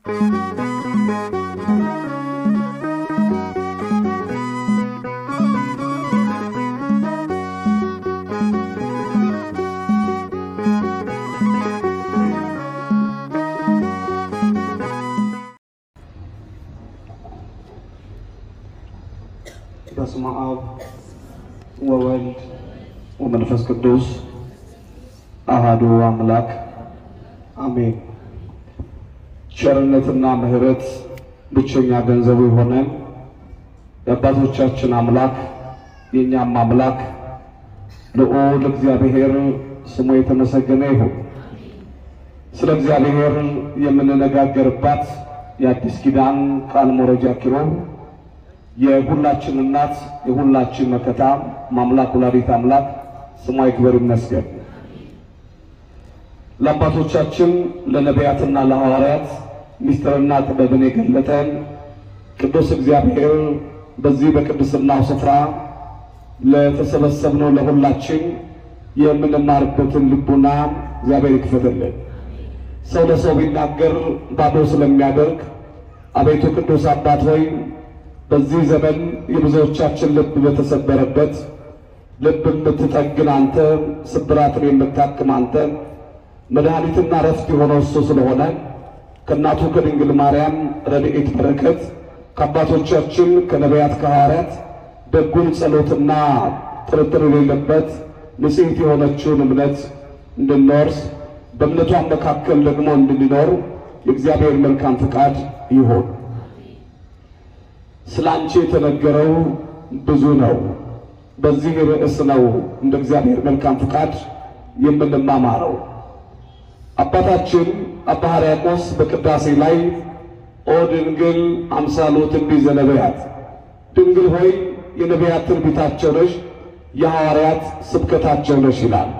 በስመ አብ ወወልድ ወመንፈስ ቅዱስ አሃዱ አምላክ አሜን። ቸርነትና ምሕረት ብቸኛ ገንዘቡ የሆነን የአባቶቻችን አምላክ የእኛም አምላክ ልዑል እግዚአብሔር ስሙ የተመሰገነ ይሁን። ስለ እግዚአብሔር የምንነጋገርባት የአዲስ ኪዳን ቃል መረጃ ኪሮብ የሁላችን እናት የሁላችን መከታ ማምላክ ወላዲት አምላክ ስሟ ይክበር ይመስገን። ለአባቶቻችን ለነቢያትና ለሐዋርያት ምስጢርና ጥበብን የገለጠን ቅዱስ እግዚአብሔር በዚህ በቅድስናው ስፍራ ለተሰበሰብነው ለሁላችን የምንማርበትን ልቡና እግዚአብሔር ይክፈትልን። ሰው ለሰው ቢናገር ባዶ ስለሚያደርግ አቤቱ ቅዱስ አባት ሆይ በዚህ ዘመን የብዙዎቻችን ልብ በተሰበረበት ልብ የምትጠግን አንተ፣ ስብራትን የምታክም አንተ፣ መድኃኒትና ረፍት የሆነው እሱ ስለሆነ ከእናቱ ከድንግል ማርያም ረድኤት በረከት ከአባቶቻችን ከነቢያት ከሐዋርያት ደጉን ጸሎትና ጥርጥር የሌለበት ንጽሕት የሆነችውን እምነት እንድንወርስ በእምነቷን መካከል ደግሞ እንድንኖር የእግዚአብሔር መልካም ፍቃድ ይሆን። ስለ አንቺ የተነገረው ብዙ ነው። በዚህ ርዕስ ነው እንደ እግዚአብሔር መልካም ፍቃድ የምንማማረው። አባታችን አባ ሕርያቆስ በቅዳሴ ላይ ኦ ድንግል አምሳሎ ትንቢት ዘነቢያት፣ ድንግል ሆይ የነቢያት ትንቢታቸው ነሽ፣ የሐዋርያት ስብከታቸው ነሽ ይላል።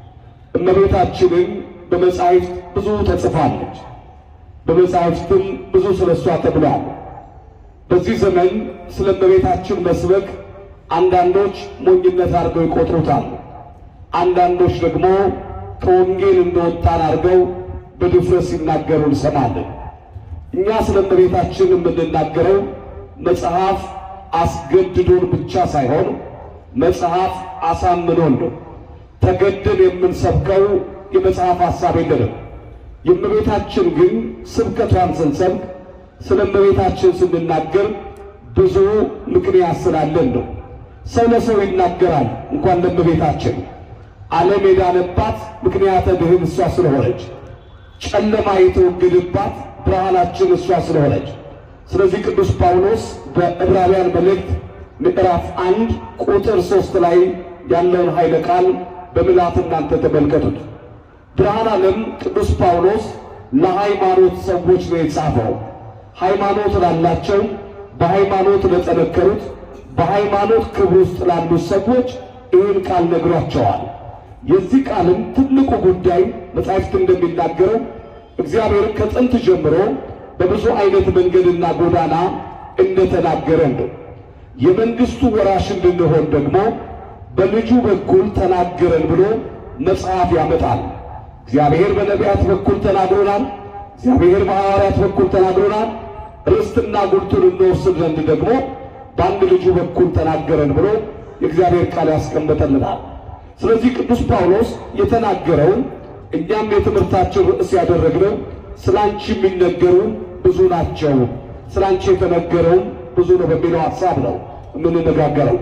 እመቤታችንን በመጻሕፍት ብዙ ተጽፋለች። በመጻሕፍትም ብዙ ስለ እሷ ተብሏል። በዚህ ዘመን ስለ እመቤታችን መስበክ አንዳንዶች ሞኝነት አድርገው ይቆጥሩታል። አንዳንዶች ደግሞ ከወንጌል እንደወጣን አድርገው በድፍረት ሲናገሩ እንሰማለን። እኛ ስለ እመቤታችን የምንናገረው መጽሐፍ አስገድዶን ብቻ ሳይሆን መጽሐፍ አሳምኖን ነው። ተገደን የምንሰብከው የመጽሐፍ ሐሳብ የለንም። የእመቤታችን ግን ስብከቷን ስንሰብክ ስለ እመቤታችን ስንናገር ብዙ ምክንያት ስላለን ነው። ሰው ለሰው ይናገራል፣ እንኳን ለእመቤታችን ዓለም የዳነባት ምክንያተ ድኅን እሷ ስለሆነች፣ ጨለማ የተወገደባት ብርሃናችን እሷ ስለሆነች። ስለዚህ ቅዱስ ጳውሎስ በዕብራውያን መልእክት ምዕራፍ አንድ ቁጥር ሦስት ላይ ያለውን ኃይለ ቃል በምልአት እናንተ ተመልከቱት። ብርሃን ዓለም ቅዱስ ጳውሎስ ለሃይማኖት ሰዎች ነው የጻፈው። ሃይማኖት ላላቸው፣ በሃይማኖት ለጠነከሩት፣ በሃይማኖት ክብር ውስጥ ላሉት ሰዎች ይህን ቃል ነግሯቸዋል። የዚህ ቃልም ትልቁ ጉዳይ መጻሕፍት እንደሚናገረው እግዚአብሔር ከጥንት ጀምሮ በብዙ አይነት መንገድና ጎዳና እንደተናገረን ነው። የመንግሥቱ ወራሽ እንድንሆን ደግሞ በልጁ በኩል ተናገረን ብሎ መጽሐፍ ያመጣል። እግዚአብሔር በነቢያት በኩል ተናግሮናል። እግዚአብሔር በሐዋርያት በኩል ተናግሮናል። ርስትና ጉልቱን እንወስድ ዘንድ ደግሞ በአንድ ልጁ በኩል ተናገረን ብሎ የእግዚአብሔር ቃል ያስቀምጠልናል። ስለዚህ ቅዱስ ጳውሎስ የተናገረውን እኛም የትምህርታችን ርዕስ ያደረግነው ስለ አንቺ የሚነገሩ ብዙ ናቸው፣ ስለ አንቺ የተነገረውም ብዙ ነው በሚለው ሐሳብ ነው የምንነጋገረው።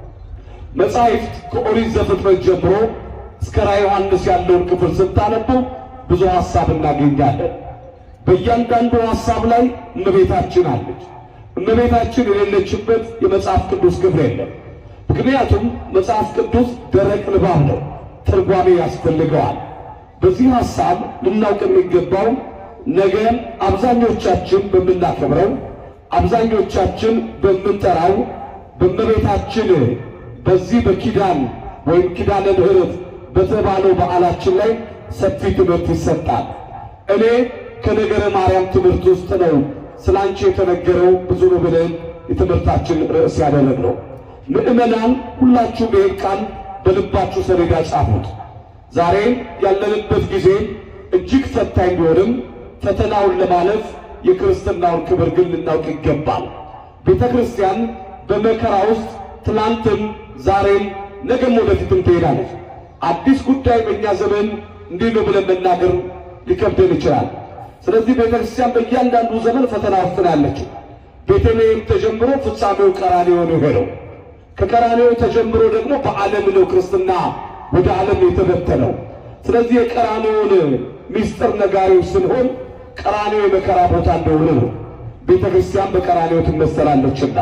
መጻሕፍት ከኦሪት ዘፍጥረት ጀምሮ እስከ ራዕየ ዮሐንስ ያለውን ክፍል ስታነቡ ብዙ ሐሳብ እናገኛለን። በእያንዳንዱ ሐሳብ ላይ እመቤታችን አለች። እመቤታችን የሌለችበት የመጽሐፍ ቅዱስ ክፍል የለም። ምክንያቱም መጽሐፍ ቅዱስ ደረቅ ንባብ ነው፣ ትርጓሜ ያስፈልገዋል። በዚህ ሐሳብ ልናውቅ የሚገባው ነገ አብዛኞቻችን በምናከብረው አብዛኞቻችን በምንጠራው በእመቤታችን በዚህ በኪዳን ወይም ኪዳነ ምሕረት በተባለው በዓላችን ላይ ሰፊ ትምህርት ይሰጣል። እኔ ከነገረ ማርያም ትምህርት ውስጥ ነው ስለ አንቺ የተነገረው ብዙ ነው ብለን የትምህርታችን ርዕስ ያደረግነው። ምዕመናን ሁላችሁም ይህን ቃል በልባችሁ ሰሌዳ ጻፉት። ዛሬ ያለንበት ጊዜ እጅግ ፈታኝ ቢሆንም ፈተናውን ለማለፍ የክርስትናውን ክብር ግን ልናውቅ ይገባል። ቤተ ክርስቲያን በመከራ ውስጥ ትናንትም፣ ዛሬም፣ ነገም ወደፊትም ትሄዳለች። አዲስ ጉዳይ በእኛ ዘመን እንዲህ ነው ብለን መናገር ሊከብደን ይችላል። ስለዚህ ቤተ ክርስቲያን በእያንዳንዱ ዘመን ፈተና ውስጥ ነው ያለችው። ቤተልሔም ተጀምሮ ፍጻሜው ቀራንዮ ነው የሆነው። ከቀራንዮ ተጀምሮ ደግሞ በዓለም ነው ክርስትና ወደ ዓለም የተበተነው። ስለዚህ የቀራንዮውን ምስጢር ነጋሪዎች ስንሆን ቀራንዮ የመከራ ቦታ እንደሆነ ነው። ቤተ ክርስቲያን በቀራንዮ ትመሰላለችና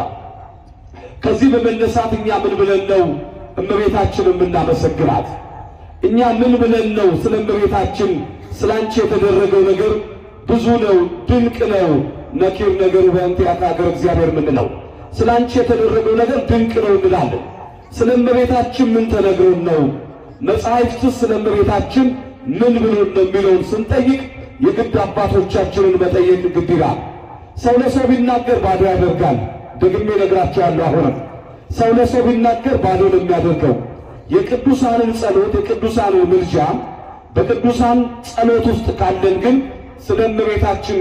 ከዚህ በመነሳት እኛ ምን ብለን ነው እመቤታችን የምናመሰግናት? እኛ ምን ብለን ነው ስለ እመቤታችን ስለ አንቺ የተደረገው ነገር ብዙ ነው፣ ድንቅ ነው፣ ነኪር ነገሩ በእንቲአከ ሀገር እግዚአብሔር የምንለው ስለ አንቺ የተደረገው ነገር ድንቅ ነው እንላለን። ስለ እመቤታችን ምን ተነግሮን ነው? መጽሐፍትስ ስለ እመቤታችን ምን ብሎን ነው የሚለውን ስንጠይቅ የግድ አባቶቻችንን መጠየቅ ግድ ይላል። ሰው ለሰው ቢናገር ባዶ ያደርጋል። ደግሜ እነግራቸዋለሁ። አሁንም ሰው ለሰው ቢናገር ባዶ ነው የሚያደርገው። የቅዱሳንን ጸሎት የቅዱሳንን ምልጃ በቅዱሳን ጸሎት ውስጥ ካለን ግን ስለ እመቤታችን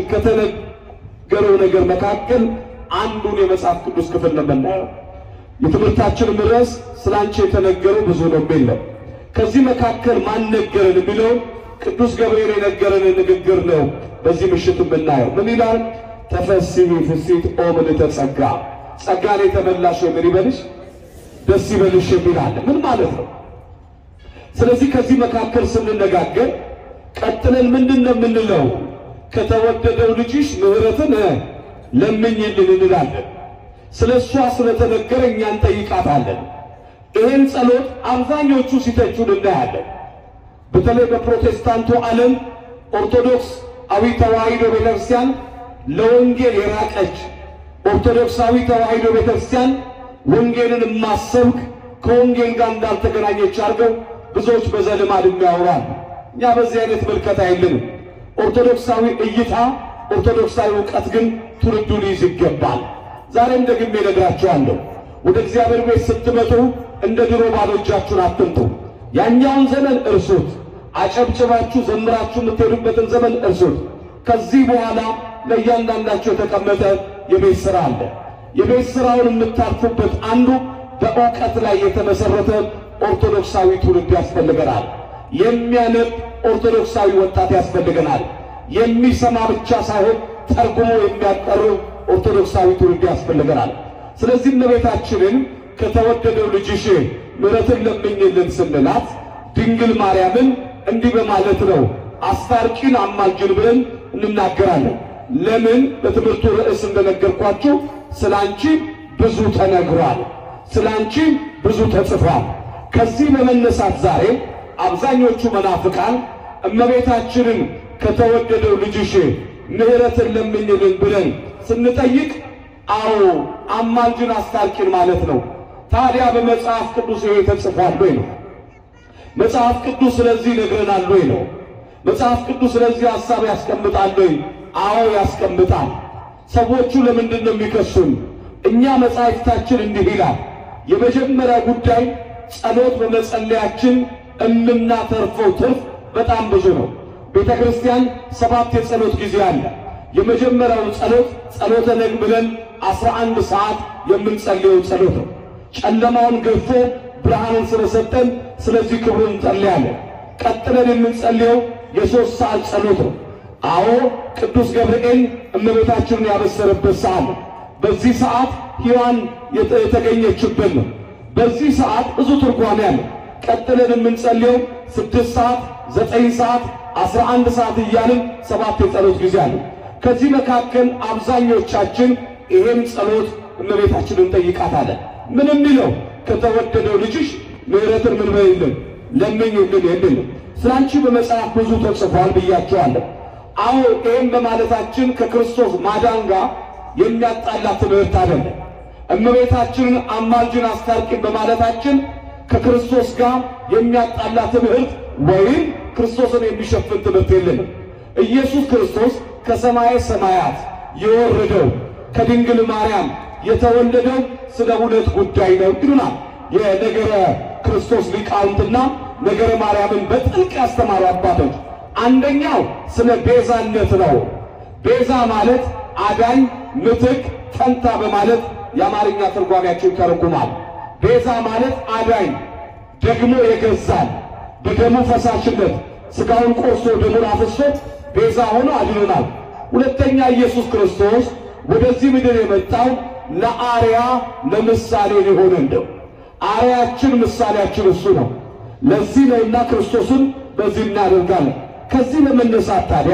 ከተነገረው ነገር መካከል አንዱን የመጽሐፍ ቅዱስ ክፍል ነው የምናየው። የትምህርታችንም ርዕስ ስለ አንቺ የተነገረው ብዙ ነው የሚል ነው። ከዚህ መካከል ማን ነገረን የሚለው ቅዱስ ገብርኤል የነገረን ንግግር ነው። በዚህ ምሽት የምናየው ምን ይላል? ተፈሥሒ ፍሥሕት ኦ ምልዕተ ጸጋ፣ ጸጋን የተመላሽ ምን ይበልሽ ደስ ይበልሽ የሚል አለ። ምን ማለት ነው? ስለዚህ ከዚህ መካከል ስንነጋገር ቀጥለን ምንድን ነው የምንለው? ከተወደደው ልጅሽ ምሕረትን ለምኝልን እንላለን። ስለ እሷ ስለተነገረ እኛ እንጠይቃታለን። ይህን ጸሎት አብዛኞቹ ሲተቹን እናያለን። በተለይ በፕሮቴስታንቱ ዓለም ኦርቶዶክስ አዊ ተዋሕዶ ቤተክርስቲያን ለወንጌል የራቀች ኦርቶዶክሳዊ ተዋሕዶ ቤተክርስቲያን ወንጌልን የማሰብክ ከወንጌል ጋር እንዳልተገናኘች አድርገው ብዙዎች በዘልማድ የሚያወራሉ። እኛ በዚህ አይነት ምልከታ የለንም። ኦርቶዶክሳዊ እይታ፣ ኦርቶዶክሳዊ እውቀት ግን ትውልዱ ሊይዝ ይገባል። ዛሬም ደግሜ እነግራችኋለሁ፣ ወደ እግዚአብሔር ቤት ስትመጡ እንደ ድሮ ባዶ እጃችሁን አትምጡ። ያኛውን ዘመን እርሱት። አጨብጭባችሁ ዘምራችሁ የምትሄዱበትን ዘመን እርሱት። ከዚህ በኋላ ለእያንዳንዳቸው የተቀመጠ የቤት ሥራ አለ። የቤት ሥራውን የምታርፉበት አንዱ በእውቀት ላይ የተመሠረተ ኦርቶዶክሳዊ ትውልድ ያስፈልገናል። የሚያነብ ኦርቶዶክሳዊ ወጣት ያስፈልገናል። የሚሰማ ብቻ ሳይሆን ተርጉሞ የሚያቀርብ ኦርቶዶክሳዊ ትውልድ ያስፈልገናል። ስለዚህ እመቤታችንን ከተወደደው ልጅሽ ምሕረትን ለምኝልን ስንላት ድንግል ማርያምን እንዲህ በማለት ነው አስታርቂን አማልጅን ብለን እንናገራለን። ለምን? በትምህርቱ ርዕስ እንደነገርኳችሁ ስለ አንቺ ብዙ ተነግሯል፣ ስለ አንቺ ብዙ ተጽፏል። ከዚህ በመነሳት ዛሬ አብዛኞቹ መናፍቃን እመቤታችንን ከተወደደው ልጅሽ ምሕረትን ለምኝልን ብለን ስንጠይቅ አዎ አማልጅን አስታርቂን ማለት ነው። ታዲያ በመጽሐፍ ቅዱስ ይሄ ተጽፏል ወይ ነው? መጽሐፍ ቅዱስ ስለዚህ ይነግረናል ወይ ነው? መጽሐፍ ቅዱስ ስለዚህ ሐሳብ ያስቀምጣል ወይ? አዎ ያስቀምጣል። ሰዎቹ ለምንድን ነው የሚከሱን? እኛ መጽሐፍታችን እንዲህ ይላል። የመጀመሪያ ጉዳይ ጸሎት በመጸለያችን የምናተርፈው ትርፍ በጣም ብዙ ነው። ቤተ ክርስቲያን ሰባት የጸሎት ጊዜ አለ። የመጀመሪያው ጸሎት ጸሎተ ነግ ብለን አስራ አንድ ሰዓት የምንጸልየው ጸሎት ነው። ጨለማውን ገፎ ብርሃንን ስለሰጠን ስለዚህ ክብሩን እንጸልያለን። ቀጥለን የምንጸልየው የሦስት ሰዓት ጸሎት ነው። አዎ ቅዱስ ገብርኤል እመቤታችንን ያበሰረበት ሰዓት ነው። በዚህ ሰዓት ሔዋን የተገኘችበት ነው። በዚህ ሰዓት ብዙ ትርጓሜ አለ። ቀጥለን የምንጸልየው ስድስት ሰዓት፣ ዘጠኝ ሰዓት፣ አስራ አንድ ሰዓት እያልን ሰባት የጸሎት ጊዜ አለ። ከዚህ መካከል አብዛኞቻችን ይሄን ጸሎት እመቤታችንን እንጠይቃታለን። ምን የሚለው ከተወደደው ልጅሽ ምሕረትን ምን በይልን ለምኝልን የሚል ነው። ስለ አንቺ በመጽሐፍ ብዙ ተጽፏል ብያቸዋለሁ። አዎ ይህም በማለታችን ከክርስቶስ ማዳን ጋር የሚያጣላ ትምህርት አይደለም። እመቤታችንን አማልጅን አስታርቂን በማለታችን ከክርስቶስ ጋር የሚያጣላ ትምህርት ወይም ክርስቶስን የሚሸፍን ትምህርት የለንም። ኢየሱስ ክርስቶስ ከሰማየ ሰማያት የወረደው ከድንግል ማርያም የተወለደው ስለ ሁለት ጉዳይ ነው ይሉናል የነገረ ክርስቶስ ሊቃውንትና ነገረ ማርያምን በጥልቅ ያስተማሩ አባቶች። አንደኛው ስለ ቤዛነት ነው። ቤዛ ማለት አዳኝ፣ ምትክ፣ ፈንታ በማለት የአማርኛ ትርጓሜያቸው ይተረጉማል። ቤዛ ማለት አዳኝ ደግሞ የገዛል በደሙ ፈሳሽነት ሥጋውን ቆርሶ ደሙን አፍሶ ቤዛ ሆኖ አድኖናል። ሁለተኛ ኢየሱስ ክርስቶስ ወደዚህ ምድር የመጣው ለአርያ ለምሳሌ ሊሆነን ነው። አርያችን ምሳሌያችን እሱ ነው። ለዚህ ነውና ክርስቶስን በዚህ እናደርጋለን። ከዚህ በመነሳት ታዲያ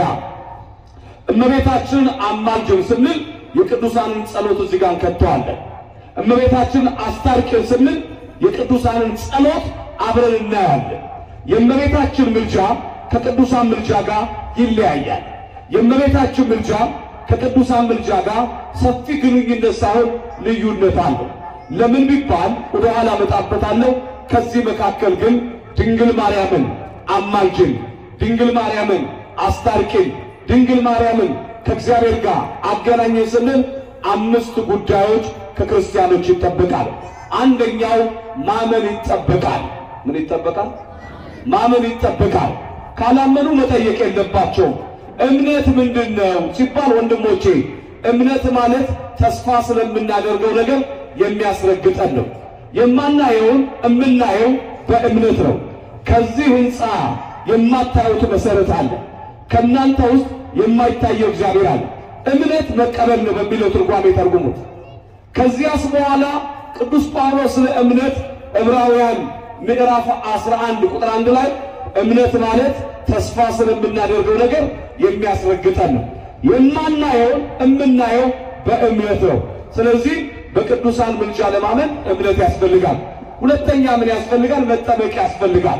እመቤታችንን አማልጅን ስንል የቅዱሳንን ጸሎት እዚህ ጋር እንከተዋለን። እመቤታችንን አስታርቂን ስንል የቅዱሳንን ጸሎት አብረን እናያለን። የእመቤታችን ምልጃ ከቅዱሳን ምልጃ ጋር ይለያያል። የእመቤታችን ምልጃ ከቅዱሳን ምልጃ ጋር ሰፊ ግንኙነት ሳይሆን ልዩነት አለው። ለምን ቢባል ወደ ኋላ እመጣበታለሁ። ከዚህ መካከል ግን ድንግል ማርያምን አማልጅን፣ ድንግል ማርያምን አስታርቂን፣ ድንግል ማርያምን ከእግዚአብሔር ጋር አገናኘን ስንል አምስት ጉዳዮች ከክርስቲያኖች ይጠበቃል። አንደኛው ማመን ይጠበቃል። ምን ይጠበቃል? ማመን ይጠበቃል። ካላመኑ መጠየቅ የለባቸውም። እምነት ምንድን ነው ሲባል ወንድሞቼ፣ እምነት ማለት ተስፋ ስለምናደርገው ነገር የሚያስረግጠን ነው። የማናየውን የምናየው በእምነት ነው። ከዚህ ሕንፃ የማታዩት መሰረት አለ። ከእናንተ ውስጥ የማይታየው እግዚአብሔር አለ። እምነት መቀበል ነው በሚለው ትርጓሜ ተርጉሙት። ከዚያስ በኋላ ቅዱስ ጳውሎስ ስለ እምነት ዕብራውያን ምዕራፍ 11 ቁጥር አንድ ላይ እምነት ማለት ተስፋ ስለምናደርገው ነገር የሚያስረግጠን ነው። የማናየውን የምናየው በእምነት ነው። ስለዚህ በቅዱሳን ምልጃ ለማመን እምነት ያስፈልጋል። ሁለተኛ ምን ያስፈልጋል? መጠመቅ ያስፈልጋል።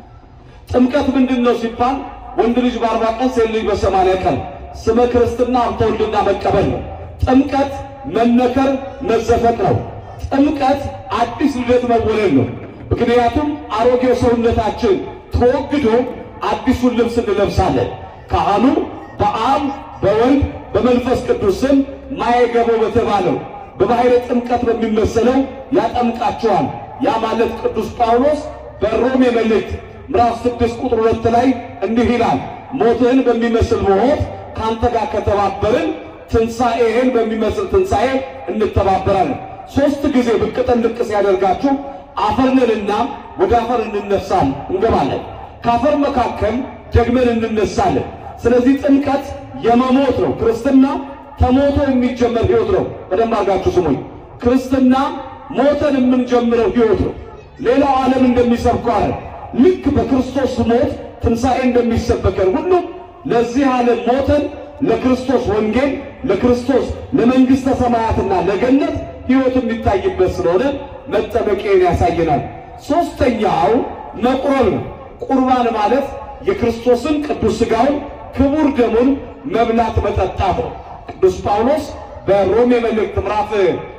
ጥምቀት ምንድን ነው ሲባል ወንድ ልጅ በአርባ ቀን ሴት ልጅ በሰማንያ ቀን ስመ ክርስትና ሀብተ ወልድና መቀበል ነው። ጥምቀት መነከር መዘፈቅ ነው። ጥምቀት አዲስ ልደት መወለድ ነው። ምክንያቱም አሮጌው ሰውነታችን ተወግዶ አዲሱን ልብስ እንለብሳለን። ካህኑ በአብ በወልድ በመንፈስ ቅዱስ ስም ማየገቦ በተባለው በባሕረ ጥምቀት በሚመሰለው ያጠምቃቸዋል። ያ ማለት ቅዱስ ጳውሎስ በሮሜ መልእክት ምዕራፍ ስድስት ቁጥር ሁለት ላይ እንዲህ ይላል፣ ሞትህን በሚመስል ሞት ከአንተ ጋር ከተባበርን ትንሣኤህን በሚመስል ትንሣኤ እንተባበራለን። ሦስት ጊዜ ብቅ ጥልቅ ሲያደርጋችሁ አፈርንንና ወደ አፈር እንነሳለን እንገባለን። ከአፈር መካከል ደግመን እንነሳለን። ስለዚህ ጥምቀት የመሞት ነው። ክርስትና ተሞቶ የሚጀመር ሕይወት ነው። በደንብ አድርጋችሁ ስሙኝ። ክርስትና ሞተን የምንጀምረው ሕይወት ነው። ሌላው ዓለም እንደሚሰብከው አለ ልክ በክርስቶስ ሞት ትንሣኤ እንደሚሰበከን ሁሉ ለዚህ ዓለም ሞተን ለክርስቶስ ወንጌል ለክርስቶስ ለመንግሥተ ሰማያትና ለገነት ሕይወት የሚታይበት ስለሆነ መጠመቄን ያሳየናል። ሦስተኛው መቁረብ ነው። ቁርባን ማለት የክርስቶስን ቅዱስ ሥጋውን ክቡር ደሙን መብላት መጠጣት ነው። ቅዱስ ጳውሎስ በሮሜ መልእክት ምዕራፍ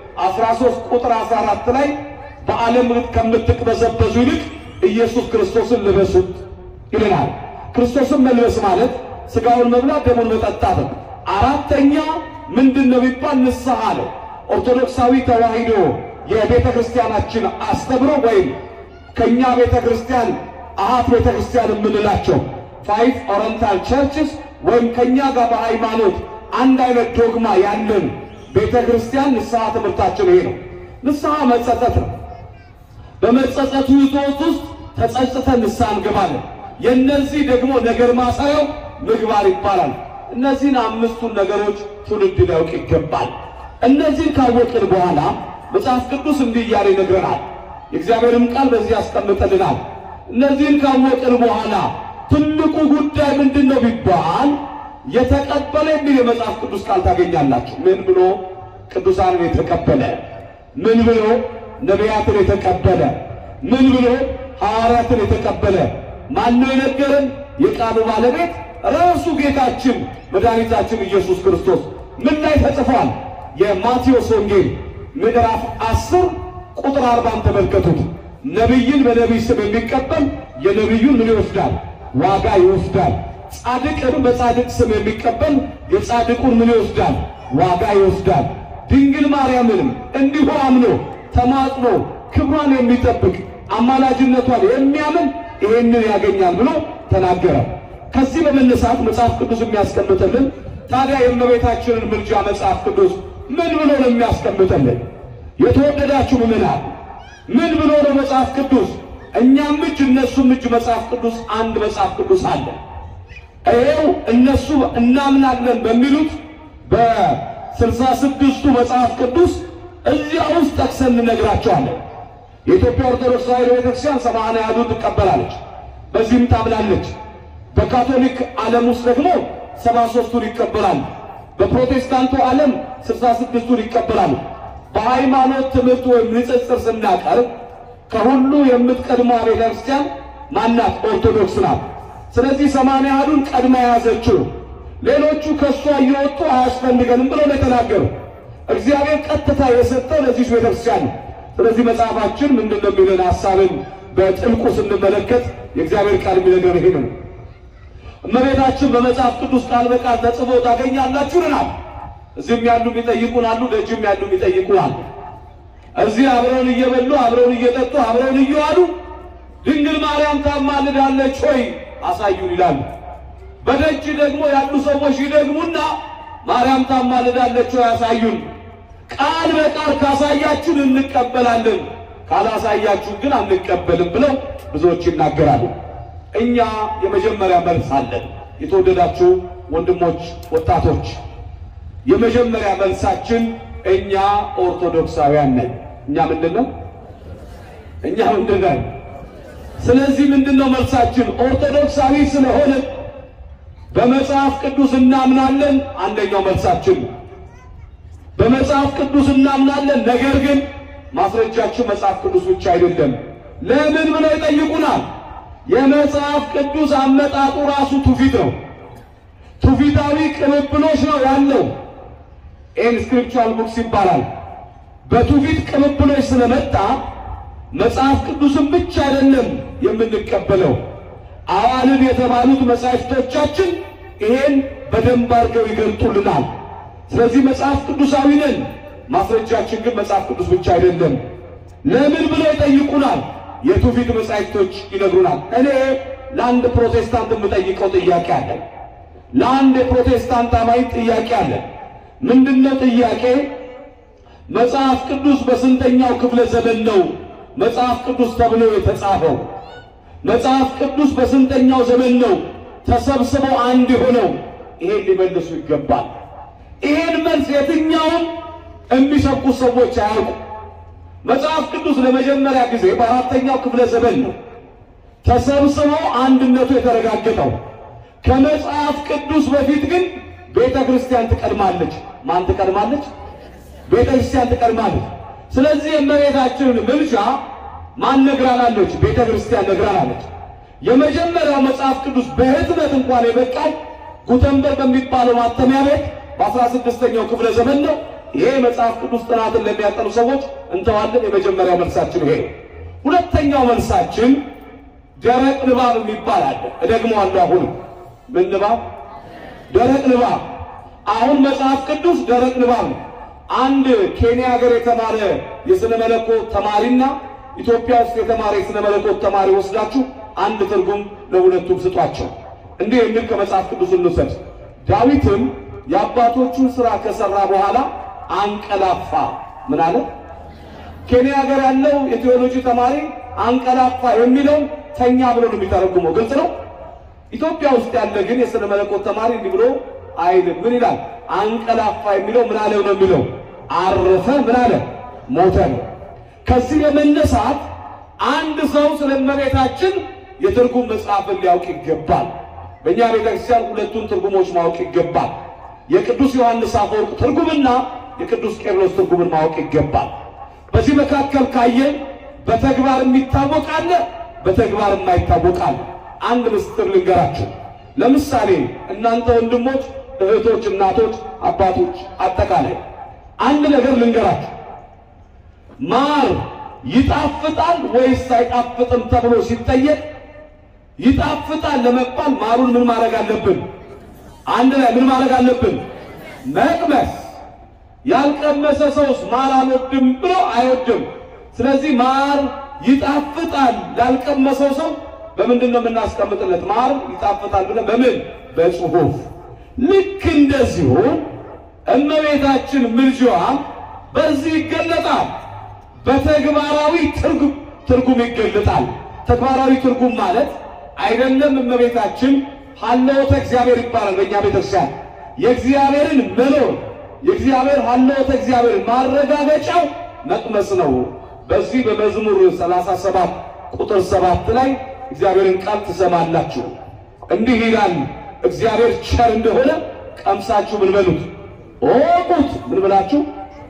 13 ቁጥር 14 ላይ በዓለም ከምትቅበዘበዙ ይልቅ ኢየሱስ ክርስቶስን ልበሱት ይለናል። ክርስቶስን መልበስ ማለት ሥጋውን መብላት ደሙን መጠጣት ነው። አራተኛ ምንድን ነው ቢባል ንስሐ ነው። ኦርቶዶክሳዊ ተዋሕዶ የቤተ ክርስቲያናችን አስተምሮ ወይም ከእኛ ቤተ ክርስቲያን አሃት ቤተ ክርስቲያን የምንላቸው ፋይቭ ኦሪየንታል ቸርችስ ወይም ከእኛ ጋር በሃይማኖት አንድ አይነት ዶግማ ያለን ቤተ ክርስቲያን ንስሐ ትምህርታችን ይሄ ነው። ንስሐ መጸጸት ነው። በመጸጸቱ ሕይወት ውስጥ ተጸጽተን ንስሐ እንገባለን። የእነዚህ ደግሞ ነገር ማሳየው ምግባር ይባላል። እነዚህን አምስቱን ነገሮች ትውልድ ሊያውቅ ይገባል። እነዚህን ካወቅን በኋላ መጽሐፍ ቅዱስ እንዲህ እያለ ይነግረናል። የእግዚአብሔርም ቃል በዚህ ያስቀምጠልናል። እነዚህን ካወቅን በኋላ ትልቁ ጉዳይ ምንድን ነው ቢባል የተቀበለ የሚል የመጽሐፍ ቅዱስ ቃል ታገኛላችሁ። ምን ብሎ ቅዱሳንን የተቀበለ ምን ብሎ ነቢያትን የተቀበለ ምን ብሎ ሐዋርያትን የተቀበለ ማነው የነገረን? የቃሉ ባለቤት ራሱ ጌታችን መድኃኒታችን ኢየሱስ ክርስቶስ ምን ላይ ተጽፏል? የማቴዎስ ወንጌል ምዕራፍ አስር ቁጥር አርባን ተመልከቱት። ነቢይን በነቢይ ስም የሚቀበል የነቢዩን ምን ይወስዳል? ዋጋ ይወስዳል። ጻድቅን በጻድቅ ስም የሚቀበል የጻድቁን ምን ይወስዳል? ዋጋ ይወስዳል። ድንግል ማርያምንም እንዲሁ አምኖ ተማጽኖ ክብሯን የሚጠብቅ አማላጅነቷን የሚያምን ይሄንን ያገኛል ብሎ ተናገረ። ከዚህ በመነሳት መጽሐፍ ቅዱስ የሚያስቀምጥልን ታዲያ የእመቤታችንን ምልጃ መጽሐፍ ቅዱስ ምን ብሎ ነው የሚያስቀምጥልን? የተወደዳችሁ ምዕመናን ምን ብሎ ነው መጽሐፍ ቅዱስ? እኛም እጅ እነሱም እጅ መጽሐፍ ቅዱስ አንድ መጽሐፍ ቅዱስ አለ። ይኸው እነሱ እናምናለን በሚሉት በስልሳ ስድስቱ መጽሐፍ ቅዱስ እዚያ ውስጥ ጠቅሰን እንነግራቸዋለን። የኢትዮጵያ ኦርቶዶክስ ተዋሕዶ ቤተክርስቲያን ሰማንያ ያህሉን ትቀበላለች፣ በዚህም ታምናለች። በካቶሊክ ዓለም ውስጥ ደግሞ ሰባ ሦስቱን ይቀበላሉ። በፕሮቴስታንቱ ዓለም ስልሳ ስድስቱን ይቀበላሉ። በሃይማኖት ትምህርት ወይም ንጽጽር ስናቀርብ ከሁሉ የምትቀድመው ቤተ ክርስቲያን ማናት? ኦርቶዶክስ ናት። ስለዚህ ሰማንያ ያህሉን ቀድማ የያዘችው ሌሎቹ ከእሷ እየወጡ አያስፈልገንም ብለው ነው የተናገሩ። እግዚአብሔር ቀጥታ የሰጠው ለዚህ ቤተ ክርስቲያን ነው። ስለዚህ መጽሐፋችን ምንድን ነው የሚለን ሐሳብን በጥልቁ ስንመለከት የእግዚአብሔር ቃል የሚነገር ይሄ ነው። እመቤታችን በመጽሐፍ ቅዱስ ቃል በቃል ተጽፎ ታገኛላችሁ ልናል። እዚህም ያሉ የሚጠይቁን አሉ፣ ደጅም ያሉ የሚጠይቁን አሉ። እዚህ አብረውን እየበሉ አብረውን እየጠጡ አብረውን እየዋሉ ድንግል ማርያም ታማልዳለች ሆይ አሳዩን ይላሉ። በደጅ ደግሞ ያሉ ሰዎች ይደግሙና ማርያም ታማልዳለች ሆይ አሳዩን፣ ቃል በቃል ካሳያችሁን እንቀበላለን፣ ካላሳያችሁ ግን አንቀበልም ብለው ብዙዎች ይናገራሉ። እኛ የመጀመሪያ መልስ አለን። የተወደዳችሁ ወንድሞች፣ ወጣቶች የመጀመሪያ መልሳችን እኛ ኦርቶዶክሳውያን ነን። እኛ ምንድን ነው? እኛ ምንድን ነን? ስለዚህ ምንድን ነው መልሳችን? ኦርቶዶክሳዊ ስለሆነ በመጽሐፍ ቅዱስ እናምናለን። አንደኛው መልሳችን ነው። በመጽሐፍ ቅዱስ እናምናለን። ነገር ግን ማስረጃችን መጽሐፍ ቅዱስ ብቻ አይደለም። ለምን ብለው ይጠይቁናል። የመጽሐፍ ቅዱስ አመጣጡ ራሱ ትውፊት ነው። ትውፊታዊ ቅብብሎች ነው ያለው። ይህን ስክሪፕቹራል ቡክስ ይባላል። በትውፊት ቅብብሎች ስለመጣ መጽሐፍ ቅዱስን ብቻ አይደለም የምንቀበለው። አዋልድ የተባሉት መጻሕፍቶቻችን ይሄን በደንብ አድርገው ይገልጡልናል። ስለዚህ መጽሐፍ ቅዱሳዊ ነን። ማስረጃችን ግን መጽሐፍ ቅዱስ ብቻ አይደለም። ለምን ብለው ይጠይቁናል። የትውፊት መጻሕፍቶች ይነግሩናል። እኔ ለአንድ ፕሮቴስታንት የምጠይቀው ጥያቄ አለ። ለአንድ የፕሮቴስታንት አማኝ ጥያቄ አለ። ምንድነው ጥያቄ? መጽሐፍ ቅዱስ በስንተኛው ክፍለ ዘመን ነው መጽሐፍ ቅዱስ ተብሎ የተጻፈው? መጽሐፍ ቅዱስ በስንተኛው ዘመን ነው ተሰብስበው አንድ የሆነው? ይሄን ሊመልሱ ይገባል። ይሄን መልስ የትኛውም የሚሰብኩ ሰዎች አያውቁ። መጽሐፍ ቅዱስ ለመጀመሪያ ጊዜ በአራተኛው ክፍለ ዘመን ነው ተሰብስበው አንድነቱ የተረጋገጠው። ከመጽሐፍ ቅዱስ በፊት ግን ቤተ ክርስቲያን ትቀድማለች። ማን ትቀድማለች? ቤተ ክርስቲያን ትቀድማለች። ስለዚህ የእመቤታችንን ምልጃ ማን ነግራናለች? ቤተ ክርስቲያን ነግራናለች። የመጀመሪያው መጽሐፍ ቅዱስ በህትመት እንኳን የበቃው ጉተንበርግ በሚባለው ማተሚያ ቤት በአስራ ስድስተኛው ክፍለ ዘመን ነው። ይሄ መጽሐፍ ቅዱስ ጥናትን ለሚያጠኑ ሰዎች እንተዋለን። የመጀመሪያው መልሳችን ይሄ ነው። ሁለተኛው መልሳችን ደረቅ ንባብ የሚባል አለ። እደግመዋለሁ። አሁን ምን ንባብ? ደረቅ ንባብ። አሁን መጽሐፍ ቅዱስ ደረቅ ንባብ ነው። አንድ ኬንያ ሀገር የተማረ የስነ መለኮት ተማሪና ኢትዮጵያ ውስጥ የተማረ የስነ መለኮት ተማሪ ወስዳችሁ አንድ ትርጉም ለሁለቱም ስጧቸው። እንዲህ የሚል ከመጽሐፍ ቅዱስ እንውሰድ። ዳዊትም የአባቶቹን ሥራ ከሠራ በኋላ አንቀላፋ። ምን አለ? ኬንያ ሀገር ያለው የቴዎሎጂ ተማሪ አንቀላፋ የሚለው ተኛ ብሎ ነው የሚተረጉመው። ግልጽ ነው። ኢትዮጵያ ውስጥ ያለ ግን የስነ መለኮት ተማሪ እንዲህ ብሎ አይልም። ምን ይላል? አንቀላፋ የሚለው ምን አለ ነው የሚለው አረፈ፣ ምን አለ ሞተ ነው። ከዚህ በመነሳት አንድ ሰው ስለ እመቤታችን የትርጉም መጽሐፍን ሊያውቅ ይገባል። በእኛ ቤተክርስቲያን ሁለቱን ትርጉሞች ማወቅ ይገባል። የቅዱስ ዮሐንስ አፈወርቅ ትርጉምና የቅዱስ ቄርሎስ ትርጉምን ማወቅ ይገባል። በዚህ መካከል ካየን በተግባር የሚታወቅ አለ፣ በተግባር የማይታወቅ አለ። አንድ ምስጢር ልንገራችሁ። ለምሳሌ እናንተ ወንድሞች፣ እህቶች፣ እናቶች፣ አባቶች አጠቃላይ አንድ ነገር ልንገራችሁ። ማር ይጣፍጣል ወይስ አይጣፍጥም ተብሎ ሲጠየቅ ይጣፍጣል ለመባል ማሩን ምን ማድረግ አለብን? አንድ ላይ ምን ማድረግ አለብን? መቅመስ። ያልቀመሰ ሰውስ ማር አልወድም ብሎ አይወድም። ስለዚህ ማር ይጣፍጣል ላልቀመሰው ሰው በምንድን ነው የምናስቀምጥለት? ማር ይጣፍጣል ብለን በምን በጽሁፍ ልክ እንደዚሁ እመቤታችን ምልጃዋም በዚህ ይገለጣል። በተግባራዊ ትርጉም ትርጉም ይገለጣል። ተግባራዊ ትርጉም ማለት አይደለም እመቤታችን ሀለወተ እግዚአብሔር ይባላል። በእኛ ቤተክርስቲያን የእግዚአብሔርን መኖር የእግዚአብሔር ሀለወተ እግዚአብሔር ማረጋገጫው መቅመስ ነው። በዚህ በመዝሙር 37 ቁጥር 7 ላይ እግዚአብሔርን ቃል ትሰማላችሁ። እንዲህ ይላል፣ እግዚአብሔር ቸር እንደሆነ ቀምሳችሁ ምን በሉት እወቁት። ምን ብላችሁ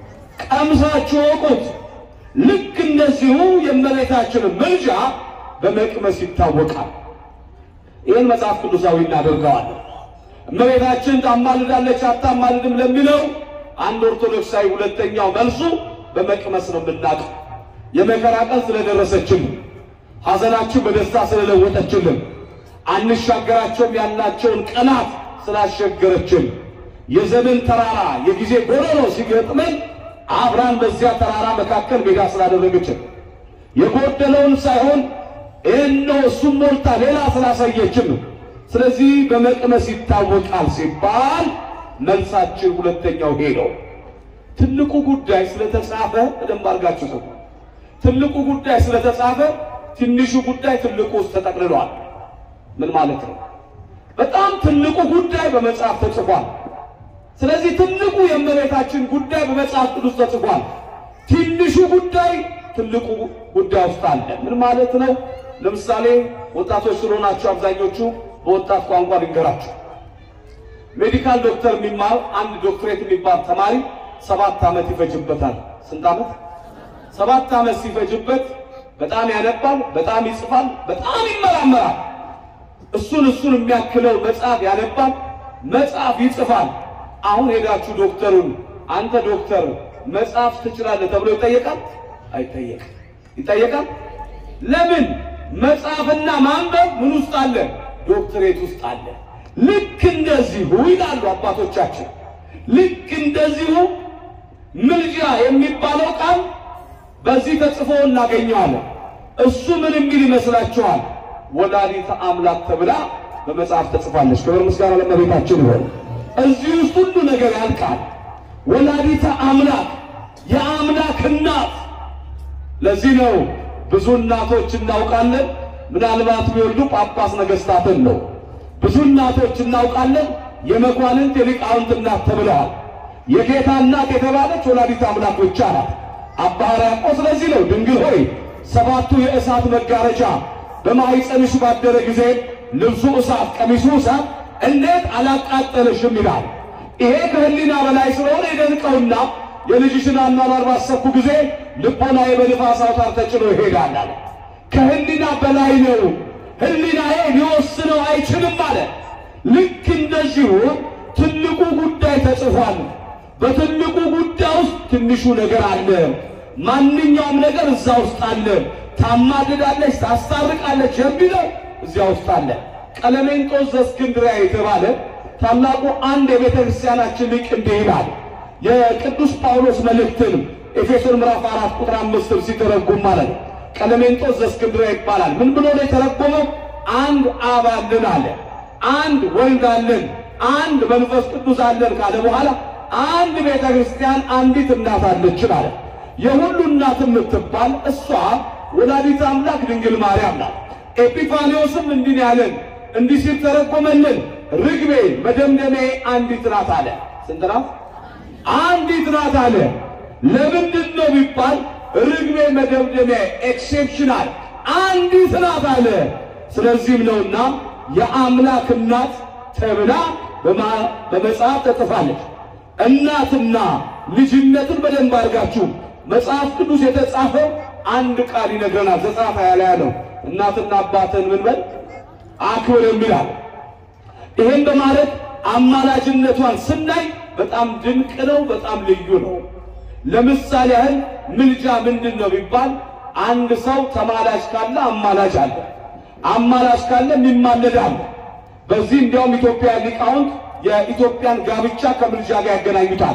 ቀምሳችሁ እወቁት። ልክ እንደዚሁ የእመቤታችን ምልጃ በመቅመስ ይታወቃል። ይህን መጽሐፍ ቅዱሳዊ እናደርገዋለን። እመቤታችን ታማልዳለች አታማልድም ለሚለው አንድ ኦርቶዶክሳዊ ሁለተኛው መልሱ በመቅመስ ነው የምናውቀው። የመከራ ቀን ስለደረሰችልን፣ ሐዘናችን በደስታ ስለለወጠችልን፣ አንሻገራቸውም ያልናቸውን ቀናት ስላሸገረችን፣ የዘመን ተራራ የጊዜ ጎረሮ ሲገጥመን አብራን በዚያ ተራራ መካከል ሜዳ ስላደረገችን፣ የጎደለውን ሳይሆን እነሆ እሱም ሞልታ ሌላ ስላሳየችን ነው። ስለዚህ በመቅመስ ይታወቃል ሲባል መልሳችን ሁለተኛው ሄደው ትልቁ ጉዳይ ስለተጻፈ በደንብ አድርጋችሁ ሰው ትልቁ ጉዳይ ስለተጻፈ ትንሹ ጉዳይ ትልቁ ውስጥ ተጠቅልሏል። ምን ማለት ነው? በጣም ትልቁ ጉዳይ በመጽሐፍ ተጽፏል። ስለዚህ ትልቁ የእመቤታችን ጉዳይ በመጽሐፍ ቅዱስ ተጽፏል። ትንሹ ጉዳይ ትልቁ ጉዳይ ውስጥ አለ። ምን ማለት ነው? ለምሳሌ ወጣቶች ስለሆናችሁ አብዛኞቹ በወጣት ቋንቋ ልንገራችሁ። ሜዲካል ዶክተር የሚማር አንድ ዶክትሬት የሚባል ተማሪ ሰባት ዓመት ይፈጅበታል። ስንት ዓመት? ሰባት ዓመት ሲፈጅበት በጣም ያነባል፣ በጣም ይጽፋል፣ በጣም ይመራመራል። እሱን እሱን የሚያክለው መጽሐፍ ያነባል፣ መጽሐፍ ይጽፋል። አሁን ሄዳችሁ ዶክተሩን አንተ ዶክተር መጽሐፍ ትችላለህ ተብሎ ይጠየቃል? አይጠየቅም። ይጠየቃል? ለምን? መጽሐፍና ማንበብ ምን ውስጥ አለ? ዶክትሬት ውስጥ አለ። ልክ እንደዚሁ ይላሉ አባቶቻችን። ልክ እንደዚሁ ምልጃ የሚባለው ቃል በዚህ ተጽፎ እናገኘዋለን። እሱ ምን የሚል ይመስላችኋል? ወላዲተ አምላክ ተብላ በመጽሐፍ ተጽፋለች። ክብር ምስጋና ለእመቤታችን ይሆን። እዚህ ውስጥ ሁሉ ነገር ያልቃል። ወላዲተ አምላክ የአምላክ እናት። ለዚህ ነው ብዙ እናቶች እናውቃለን። ምናልባት ቢወልዱ ጳጳስ ነገሥታትን ነው። ብዙ እናቶች እናውቃለን። የመኳንንት የሊቃውንት እናት ተብለዋል። የጌታ እናት የተባለች ወላዲተ አምላክ ብቻ ናት። አባ ሕርያቆስ ስለዚህ ነው ድንግል ሆይ ሰባቱ የእሳት መጋረጃ በማኅፀንሽ ባደረ ጊዜ ልብሱ እሳት፣ ቀሚሱ እሳት እንዴት አላቃጠለሽም ይላል። ይሄ ከህሊና በላይ ስለሆነ የደንቀውና የልጅሽን አኗኗር ባሰብኩ ጊዜ ልቦናዬ በንፋስ አውታር ተጭኖ ይሄዳል አለ። ከህሊና በላይ ነው፣ ህሊናዬ ሊወስነው አይችልም አለ። ልክ እንደዚሁ ትልቁ ጉዳይ ተጽፏል። በትልቁ ጉዳይ ውስጥ ትንሹ ነገር አለ። ማንኛውም ነገር እዛ ውስጥ አለ። ታማልዳለች፣ ታስታርቃለች የሚለው እዚያ ውስጥ አለ። ቀለሜንጦስ ዘእስክንድርያ የተባለ ታላቁ አንድ የቤተ ክርስቲያናችን ሊቅ እንዲህ ይላል። የቅዱስ ጳውሎስ መልእክትን ኤፌሶን ምዕራፍ አራት ቁጥር አምስትም ሲተረጉም ማለት ነው። ቀለሜንጦስ ዘእስክንድርያ ይባላል። ምን ብሎ ነው የተረጎመው? አንድ አብ አለን አለ። አንድ ወልድ አለን፣ አንድ መንፈስ ቅዱስ አለን ካለ በኋላ አንድ ቤተ ክርስቲያን አንዲት እናት አለችን አለ። የሁሉ እናት የምትባል እሷ ወላዲተ አምላክ ድንግል ማርያም ናት። ኤጲፋኒዎስም እንዲህ ያለን እንዲህ ሲል ተረጎመልን። ርግቤ መደምደሚያ አንዲት ናት አለ። ስንት ናት? አንዲት ናት አለ። ለምንድን ነው ቢባል ርግቤ መደምደሚያ ኤክሴፕሽናል አንዲት ናት አለ። ስለዚህም ነውና የአምላክ እናት ተብላ በመጽሐፍ ተጽፋለች። እናትና ልጅነትን በደንብ አድርጋችሁ መጽሐፍ ቅዱስ የተጻፈው አንድ ቃል ይነግረናል። ዘጸአት ሃያ ላይ ያለው እናትና አባትን ምን በል አክብር የሚላል። ይሄን በማለት አማላጅነቷን ስናይ በጣም ድንቅ ነው፣ በጣም ልዩ ነው። ለምሳሌ ያህል ምልጃ ምንድን ነው ቢባል አንድ ሰው ተማላጅ ካለ አማላጅ አለ፣ አማላጅ ካለ የሚማለድ አለ። በዚህ እንዲያውም ኢትዮጵያ ሊቃውንት የኢትዮጵያን ጋብቻ ከምልጃ ጋር ያገናኙታል።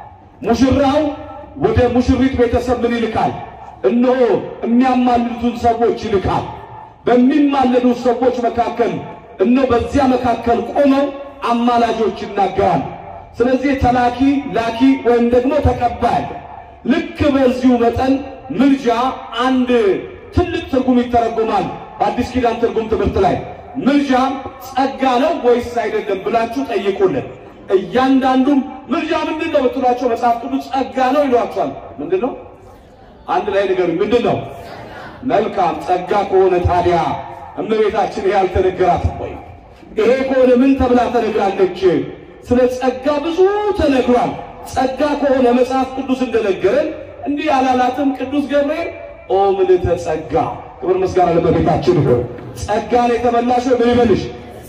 ሙሽራው ወደ ሙሽሪት ቤተሰብ ምን ይልካል? እነሆ የሚያማልዱትን ሰዎች ይልካል። በሚማለዱት ሰዎች መካከል እነሆ በዚያ መካከል ቆመው አማላጆች ይናገራል። ስለዚህ ተላኪ ላኪ ወይም ደግሞ ተቀባይ ልክ በዚሁ መጠን ምልጃ አንድ ትልቅ ትርጉም ይተረጎማል። በአዲስ ኪዳን ትርጉም ትምህርት ላይ ምልጃ ጸጋ ነው ወይስ አይደለም ብላችሁ ጠይቁልን። እያንዳንዱም ምልጃ ምንድን ነው ብትሏቸው መጽሐፍ ቅዱስ ጸጋ ነው ይሏቸዋል። ምንድን ነው? አንድ ላይ ንገሩኝ። ምንድን ነው? መልካም ጸጋ ከሆነ ታዲያ እመቤታችን ይሄ አልተነገራትም ወይ? ይሄ ከሆነ ምን ተብላ ተነግራለች? ስለ ጸጋ ብዙ ተነግሯል። ጸጋ ከሆነ መጽሐፍ ቅዱስ እንደነገረን እንዲህ ያላላትም ቅዱስ ገብርኤል ኦ ምልዕተ ጸጋ፣ ክብር ምስጋና ለእመቤታችን ይሁን። ጸጋን የተመላሽ ምን ይበልሽ?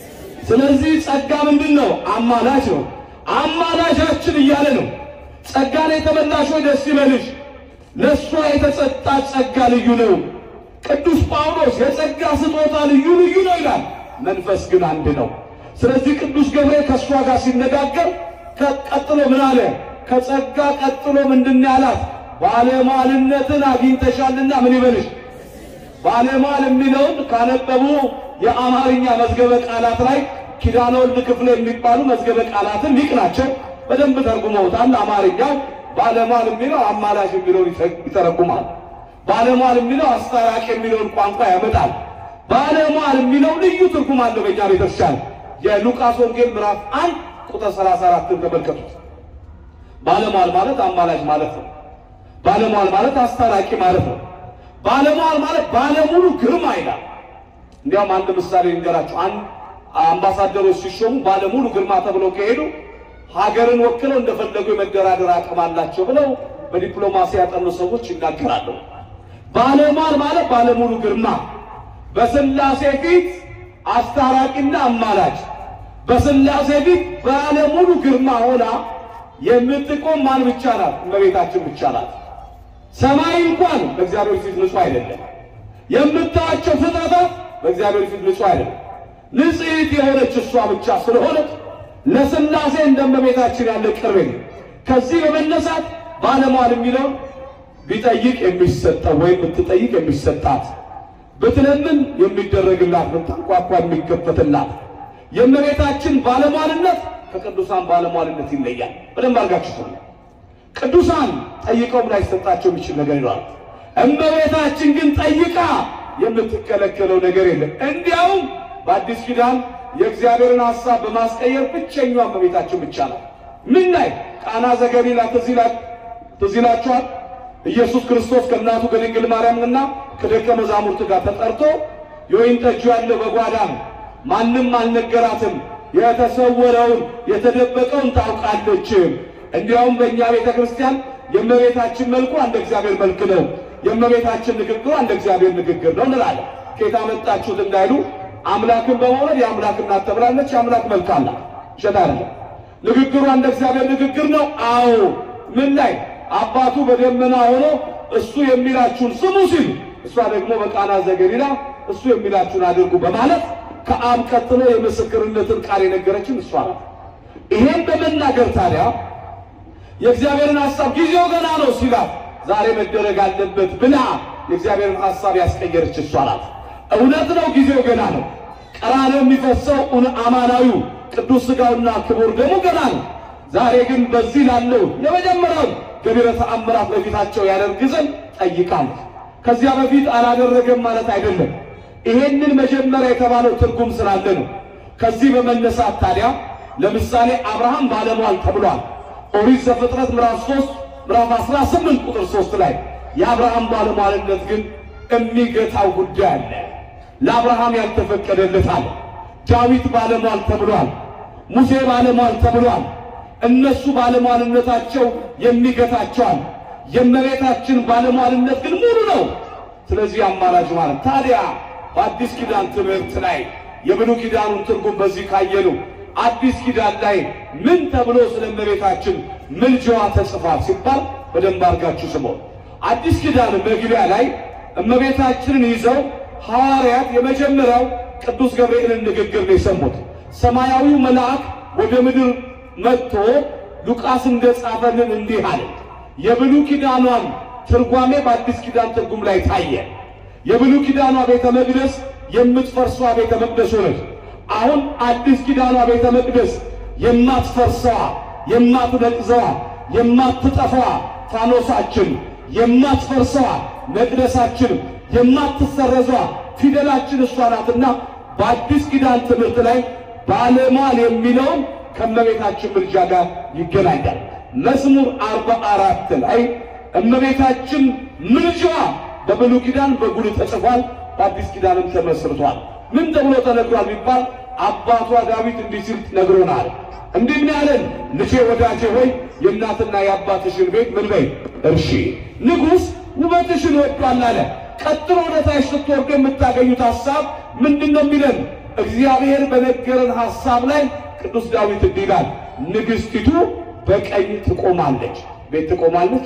ስለዚህ ጸጋ ምንድን ነው? አማላጅ ነው። አማላጃችን እያለ ነው። ጸጋን የተመላሽ ደስ ይበልሽ፣ ለእሷ የተሰጣት ጸጋ ልዩ ነው። ቅዱስ ጳውሎስ የጸጋ ስጦታ ልዩ ልዩ ነው ይላል፣ መንፈስ ግን አንድ ነው። ስለዚህ ቅዱስ ገብርኤል ከእሷ ጋር ሲነጋገር ቀጥሎ ምን አለ? ከጸጋ ቀጥሎ ምንድን ያላት? ባለሟልነትን አግኝተሻልና ምን ይበልሽ። ባለሟል የሚለውን ካነበቡ የአማርኛ መዝገበ ቃላት ላይ ኪዳነ ወልድ ክፍለ የሚባሉ መዝገበ ቃላትን ሊቅ ናቸው። በደንብ ተርጉመውታል። አማርኛው ባለሟል የሚለው አማላሽ የሚለውን ይተረጉማል። ባለሟል የሚለው አስታራቂ የሚለውን ቋንቋ ያመጣል። ባለሟል የሚለው ልዩ ትርጉም አለው በእኛ ቤተክርስቲያን። የሉቃስ ወንጌል ምዕራፍ አንድ ቁጥር 34ን ተመልከቱት። ባለሟል ማለት አማላጅ ማለት ነው። ባለሟል ማለት አስታራቂ ማለት ነው። ባለሟል ማለት ባለሙሉ ግርማ ይላል። እንዲያውም አንድ ምሳሌ ልንገራችሁ። አንድ አምባሳደሮች ሲሾሙ ባለሙሉ ግርማ ተብለው ከሄዱ ሀገርን ወክለው እንደፈለጉ የመደራደር አቅም አላቸው ብለው በዲፕሎማሲ ያጠኑ ሰዎች ይናገራሉ። ባለሟል ማለት ባለሙሉ ግርማ፣ በስላሴ ፊት አስታራቂና አማላጅ፣ በስላሴ ፊት ባለሙሉ ግርማ ሆና የምትቆም ማን ብቻ ናት? እመቤታችን ብቻ ናት። ሰማይ እንኳን በእግዚአብሔር ፊት ንጹሕ አይደለም። የምታያቸው ፍጥረታት በእግዚአብሔር ፊት ንጹሕ አይደለም። ንጽሕት የሆነች እሷ ብቻ ስለሆነች ለስላሴ እንደ እመቤታችን ያለ ቅርብ የለም። ከዚህ በመነሳት ባለሟል የሚለውን ቢጠይቅ የሚሰጠው ወይም ብትጠይቅ የሚሰጣት፣ ብትለምን የሚደረግላት፣ ብታንኳኳ የሚከፈትላት የእመቤታችን ባለሟልነት ከቅዱሳን ባለሟልነት ይለያል። በደንብ አድርጋችሁ ስሙ። ቅዱሳን ጠይቀውም ላይሰጣቸው የሚችል ነገር ይኖራል። እመቤታችን ግን ጠይቃ የምትከለከለው ነገር የለም። እንዲያውም በአዲስ ኪዳን የእግዚአብሔርን ሐሳብ በማስቀየር ብቸኛዋ እመቤታችን ብቻ ነው። ምን ላይ ቃና ዘገሊላ ትዝ ይላችኋል። ኢየሱስ ክርስቶስ ከእናቱ ከድንግል ማርያምና ከደቀ መዛሙርት ጋር ተጠርቶ የወይን ጠጁ ያለው በጓዳ ነው፣ ማንም አልነገራትም የተሰወረውን የተደበቀውን ታውቃለች። እንዲያውም በእኛ ቤተ ክርስቲያን የእመቤታችን መልኩ እንደ እግዚአብሔር መልክ ነው፣ የእመቤታችን ንግግሯ እንደ እግዚአብሔር ንግግር ነው እንላለን። ከየት አመጣችሁት እንዳይሉ አምላክን በመውለድ የአምላክ እናት ተብላለች። የአምላክ መልክ አላት፣ ውሸት አይደለም። ንግግሯ እንደ እግዚአብሔር ንግግር ነው። አዎ ምን ላይ አባቱ በደመና ሆኖ እሱ የሚላችሁን ስሙ ሲል፣ እሷ ደግሞ በቃና ዘገሊላ እሱ የሚላችሁን አድርጉ በማለት ከአብ ቀጥሎ የምስክርነትን ቃል የነገረችን እሷ ናት። ይሄን በመናገር ታዲያ የእግዚአብሔርን ሐሳብ ጊዜው ገና ነው ሲላት ዛሬ መደረግ አለበት ብላ የእግዚአብሔርን ሐሳብ ያስቀየረች እሷ ናት። እውነት ነው፣ ጊዜው ገና ነው። ቀራንዮ የሚፈሰው አማናዊው ቅዱስ ሥጋውና ክቡር ደሙ ገና ነው። ዛሬ ግን በዚህ ላለው የመጀመሪያው ገቢረ ተአምራት በፊታቸው ያደርግ ዘንድ ጠይቃለች። ከዚያ በፊት አላደረገም ማለት አይደለም። ይሄንን መጀመሪያ የተባለው ትርጉም ስላለ ነው። ከዚህ በመነሳት ታዲያ ለምሳሌ አብርሃም ባለሟል ተብሏል። ኦሪት ዘፍጥረት ምዕራፍ 3 ምዕራፍ 18 ቁጥር 3 ላይ የአብርሃም ባለሟልነት ግን የሚገታው ጉዳይ አለ። ለአብርሃም ያልተፈቀደለት አለ። ዳዊት ባለሟል ተብሏል። ሙሴ ባለሟል ተብሏል። እነሱ ባለሟልነታቸው የሚገታቸዋል። የእመቤታችን ባለሟልነት ግን ሙሉ ነው። ስለዚህ አማላጅ ማለት ታዲያ በአዲስ ኪዳን ትምህርት ላይ የብሉይ ኪዳኑን ትርጉም በዚህ ካየሉ አዲስ ኪዳን ላይ ምን ተብሎ ስለ እመቤታችን ምልጃዋ ተጽፏል ሲባል በደንብ አድርጋችሁ ስሙ። አዲስ ኪዳን መግቢያ ላይ እመቤታችንን ይዘው ሐዋርያት የመጀመሪያው ቅዱስ ገብርኤልን ንግግር ነው የሰሙት። ሰማያዊው መልአክ ወደ ምድር መጥቶ ሉቃስ እንደጻፈልን እንዲህ አለ። የብሉይ ኪዳኗን ትርጓሜ በአዲስ ኪዳን ትርጉም ላይ ታየ። የብሉይ ኪዳኗ ቤተ መቅደስ የምትፈርሷ ቤተ መቅደስ ሆነች። አሁን አዲስ ኪዳኗ ቤተ መቅደስ የማትፈርሰዋ የማትነቅዘዋ የማትጠፋዋ ፋኖሳችን የማትፈርሰዋ መቅደሳችን የማትሰረዟ ፊደላችን እሷ ናትና በአዲስ ኪዳን ትምህርት ላይ ባለሟል የሚለውን ከእመቤታችን ምልጃ ጋር ይገናኛል። መዝሙር አርባ አራት ላይ እመቤታችን ምልጃዋ በብሉይ ኪዳን በጉልህ ተጽፏል፣ በአዲስ ኪዳንም ተመስርቷል። ምን ተብሎ ተነግሯል ቢባል አባቷ ዳዊት እንዲህ ሲል ነግሮናል። እንዲህ ምን ያለን ልጄ ወዳጄ ሆይ የእናትና የአባትሽን ቤት ምን በይ እርሺ፣ ንጉሥ ውበትሽን ወዷል አለ። ቀጥሎ ወደ ታች ስትወርዱ የምታገኙት ሐሳብ ምንድን ነው የሚለን? እግዚአብሔር በነገረን ሐሳብ ላይ ቅዱስ ዳዊት እንዲህ ይላል፣ ንግሥቲቱ በቀኝ ትቆማለች። ቤት ትቆማለች።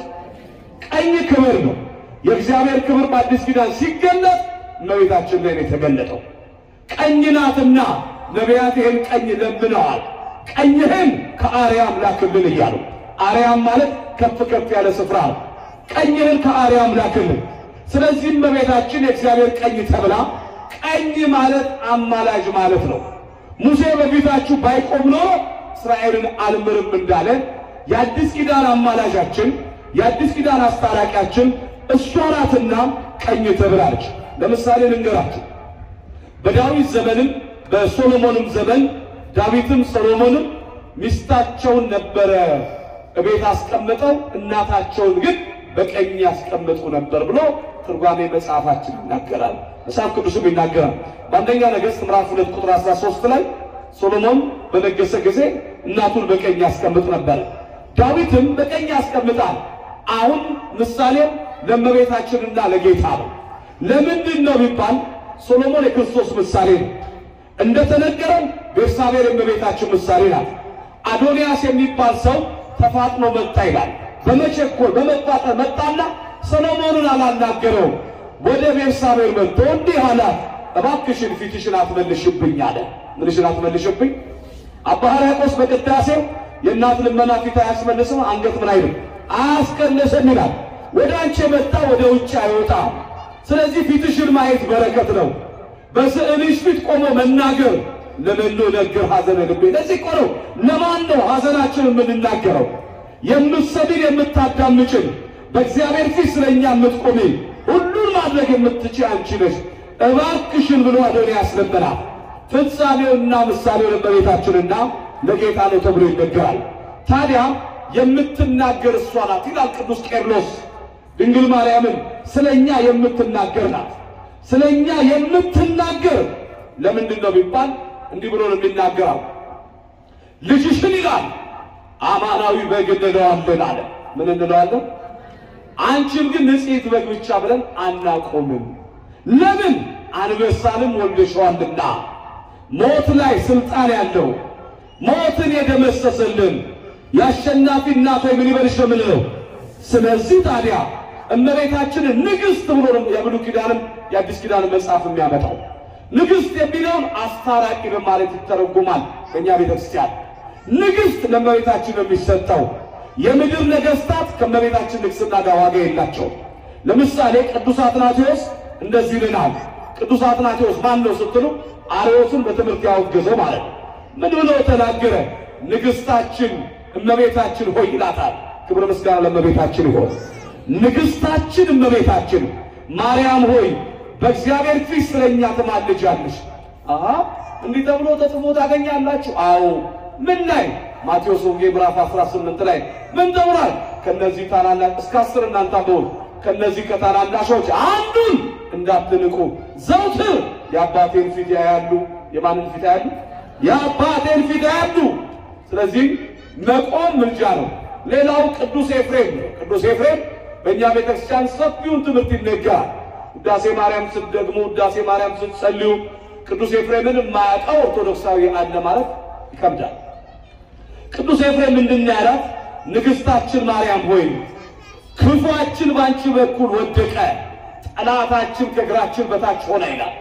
ቀኝ ክብር ነው። የእግዚአብሔር ክብር በአዲስ ኪዳን ሲገለጥ እመቤታችን ላይ ነው የተገለጠው። ቀኝ ናትና ነቢያት ይህን ቀኝ ለምነዋል። ቀኝህን ከአርያም ላክልን እያሉ አርያም ማለት ከፍ ከፍ ያለ ስፍራ ነው። ቀኝህን ከአርያም ላክልን። ስለዚህ እመቤታችን የእግዚአብሔር ቀኝ ተብላ ቀኝ ማለት አማላጅ ማለት ነው። ሙሴ በፊታችሁ ባይቆም ኖሮ እስራኤልን አልምርም እንዳለ የአዲስ ኪዳን አማላጃችን የአዲስ ኪዳን አስታራቂያችን እሷ ናትና ቀኝ ተብላለች። ለምሳሌ ልንገራችሁ። በዳዊት ዘመንም በሶሎሞንም ዘመን ዳዊትም ሰሎሞንም ሚስታቸውን ነበረ እቤት አስቀምጠው እናታቸውን ግን በቀኝ ያስቀምጡ ነበር ብሎ ትርጓሜ መጽሐፋችን ይናገራል። መጽሐፍ ቅዱስም ይናገራል። በአንደኛ ነገሥት ምዕራፍ ሁለት ቁጥር 13 ላይ ሶሎሞን በነገሰ ጊዜ እናቱን በቀኝ ያስቀምጥ ነበር፣ ዳዊትም በቀኝ ያስቀምጣል። አሁን ምሳሌው ለእመቤታችንና ለጌታ ነው። ለምንድን ነው ቢባል ሶሎሞን የክርስቶስ ምሳሌ ነው። እንደተነገረው ቤርሳቤር የእመቤታችን ምሳሌ ናት። አዶንያስ የሚባል ሰው ተፋጥኖ መጣ ይላል። በመቸኮል በመፋጠን መጣና ሰሎሞንን አላናገረውም። ወደ ቤርሳቤር መጥቶ እንዲህ አላት፣ እባክሽን ፊትሽን አትመልሽብኝ አለ። ምንሽን አትመልሽብኝ? አባ ሕርያቆስ በቅዳሴው የእናት ልመና ፊት አያስመልስም፣ አንገት ምን አይልም አያስቀንስም ይላል። ወደ አንቺ የመጣ ወደ ውጭ አይወጣም። ስለዚህ ፊትሽን ማየት በረከት ነው። በስዕልሽ ፊት ቆሞ መናገር ለመሎ ነገር ሐዘነ ልቤ። ለዚህ እኮ ነው ለማን ነው ሐዘናችን የምንናገረው? የምትሰሚን የምታዳምጭን፣ በእግዚአብሔር ፊት ስለኛ የምትቆሚ ሁሉን ማድረግ የምትችይ አንቺ ነሽ። እባክሽን ብሎ አዶንያስ ለመናት። ፍጻሜውና ምሳሌው ለእመቤታችንና ለጌታ ነው ተብሎ ይነገራል። ታዲያ የምትናገር እሷ ናት ይላል ቅዱስ ቄርሎስ። ድንግል ማርያምን ስለ እኛ የምትናገር ናት። ስለ እኛ የምትናገር ለምንድን ነው ቢባል እንዲህ ብሎ ነው የሚናገረው። ልጅሽን ይላል አማናዊ በግ እንለዋለን አለ። ምን እንለዋለን? አንቺን ግን ንጽሕት በግ ብቻ ብለን አናቆምም። ለምን? አንበሳንም ወልደሸዋልና ሞት ላይ ስልጣን ያለው ሞትን የደመሰሰልን የአሸናፊ እናት ሆይ ምን ይበልሽ ነው የምንለው። ስለዚህ ታዲያ እመቤታችንን ንግሥት ብሎ ነው የብሉይ ኪዳንም የአዲስ ኪዳን መጽሐፍ የሚያመጣው። ንግሥት የሚለውን አስታራቂ በማለት ይተረጉማል። በእኛ ቤተ ክርስቲያን ንግሥት ለእመቤታችን ነው የሚሰጠው። የምድር ነገሥታት ከእመቤታችን ንግሥና ጋር ዋጋ የላቸው። ለምሳሌ ቅዱስ አትናቴዎስ እንደዚህ ይልናል። ቅዱስ አትናቴዎስ ማን ነው ስትሉ አርዮስን በትምህርት ያወገዘው ማለት ነው። ምን ብሎ ተናገረ? ንግሥታችን እመቤታችን ሆይ ይላታል። ክብረ ምስጋና ለእመቤታችን ይሆን። ንግሥታችን እመቤታችን ማርያም ሆይ በእግዚአብሔር ፊት ስለኛ ትማልጃለሽ። አሃ እንዲህ ተብሎ ተጽፎ ታገኛላችሁ። አዎ ምን ላይ? ማቴዎስ ወንጌል ምዕራፍ 18 ላይ ምን ተብሏል? ከነዚህ ታናናሽ እስከ አስር እናንተ አንብቡ። ከነዚህ ከታናናሾች አንዱን እንዳትንቁ ዘውትር የአባቴን ፊት ያያሉ። የማንን ፊት ያያሉ? የአባቴን ፊት ያያሉ። ስለዚህ መቆም ምልጃ ነው። ሌላው ቅዱስ ኤፍሬም ነው። ቅዱስ ኤፍሬም በእኛ ቤተክርስቲያን ሰፊውን ትምህርት ይነገራል። ውዳሴ ማርያም ስትደግሙ፣ ውዳሴ ማርያም ስትጸልዩ ቅዱስ ኤፍሬምን የማያውቀው ኦርቶዶክሳዊ አለ ማለት ይከብዳል። ቅዱስ ኤፍሬም ምንድን ነው ያላት? ንግሥታችን ማርያም ሆይ ክፉአችን በአንቺ በኩል ወደቀ፣ ጠላታችን ከእግራችን በታች ሆነ ይላል።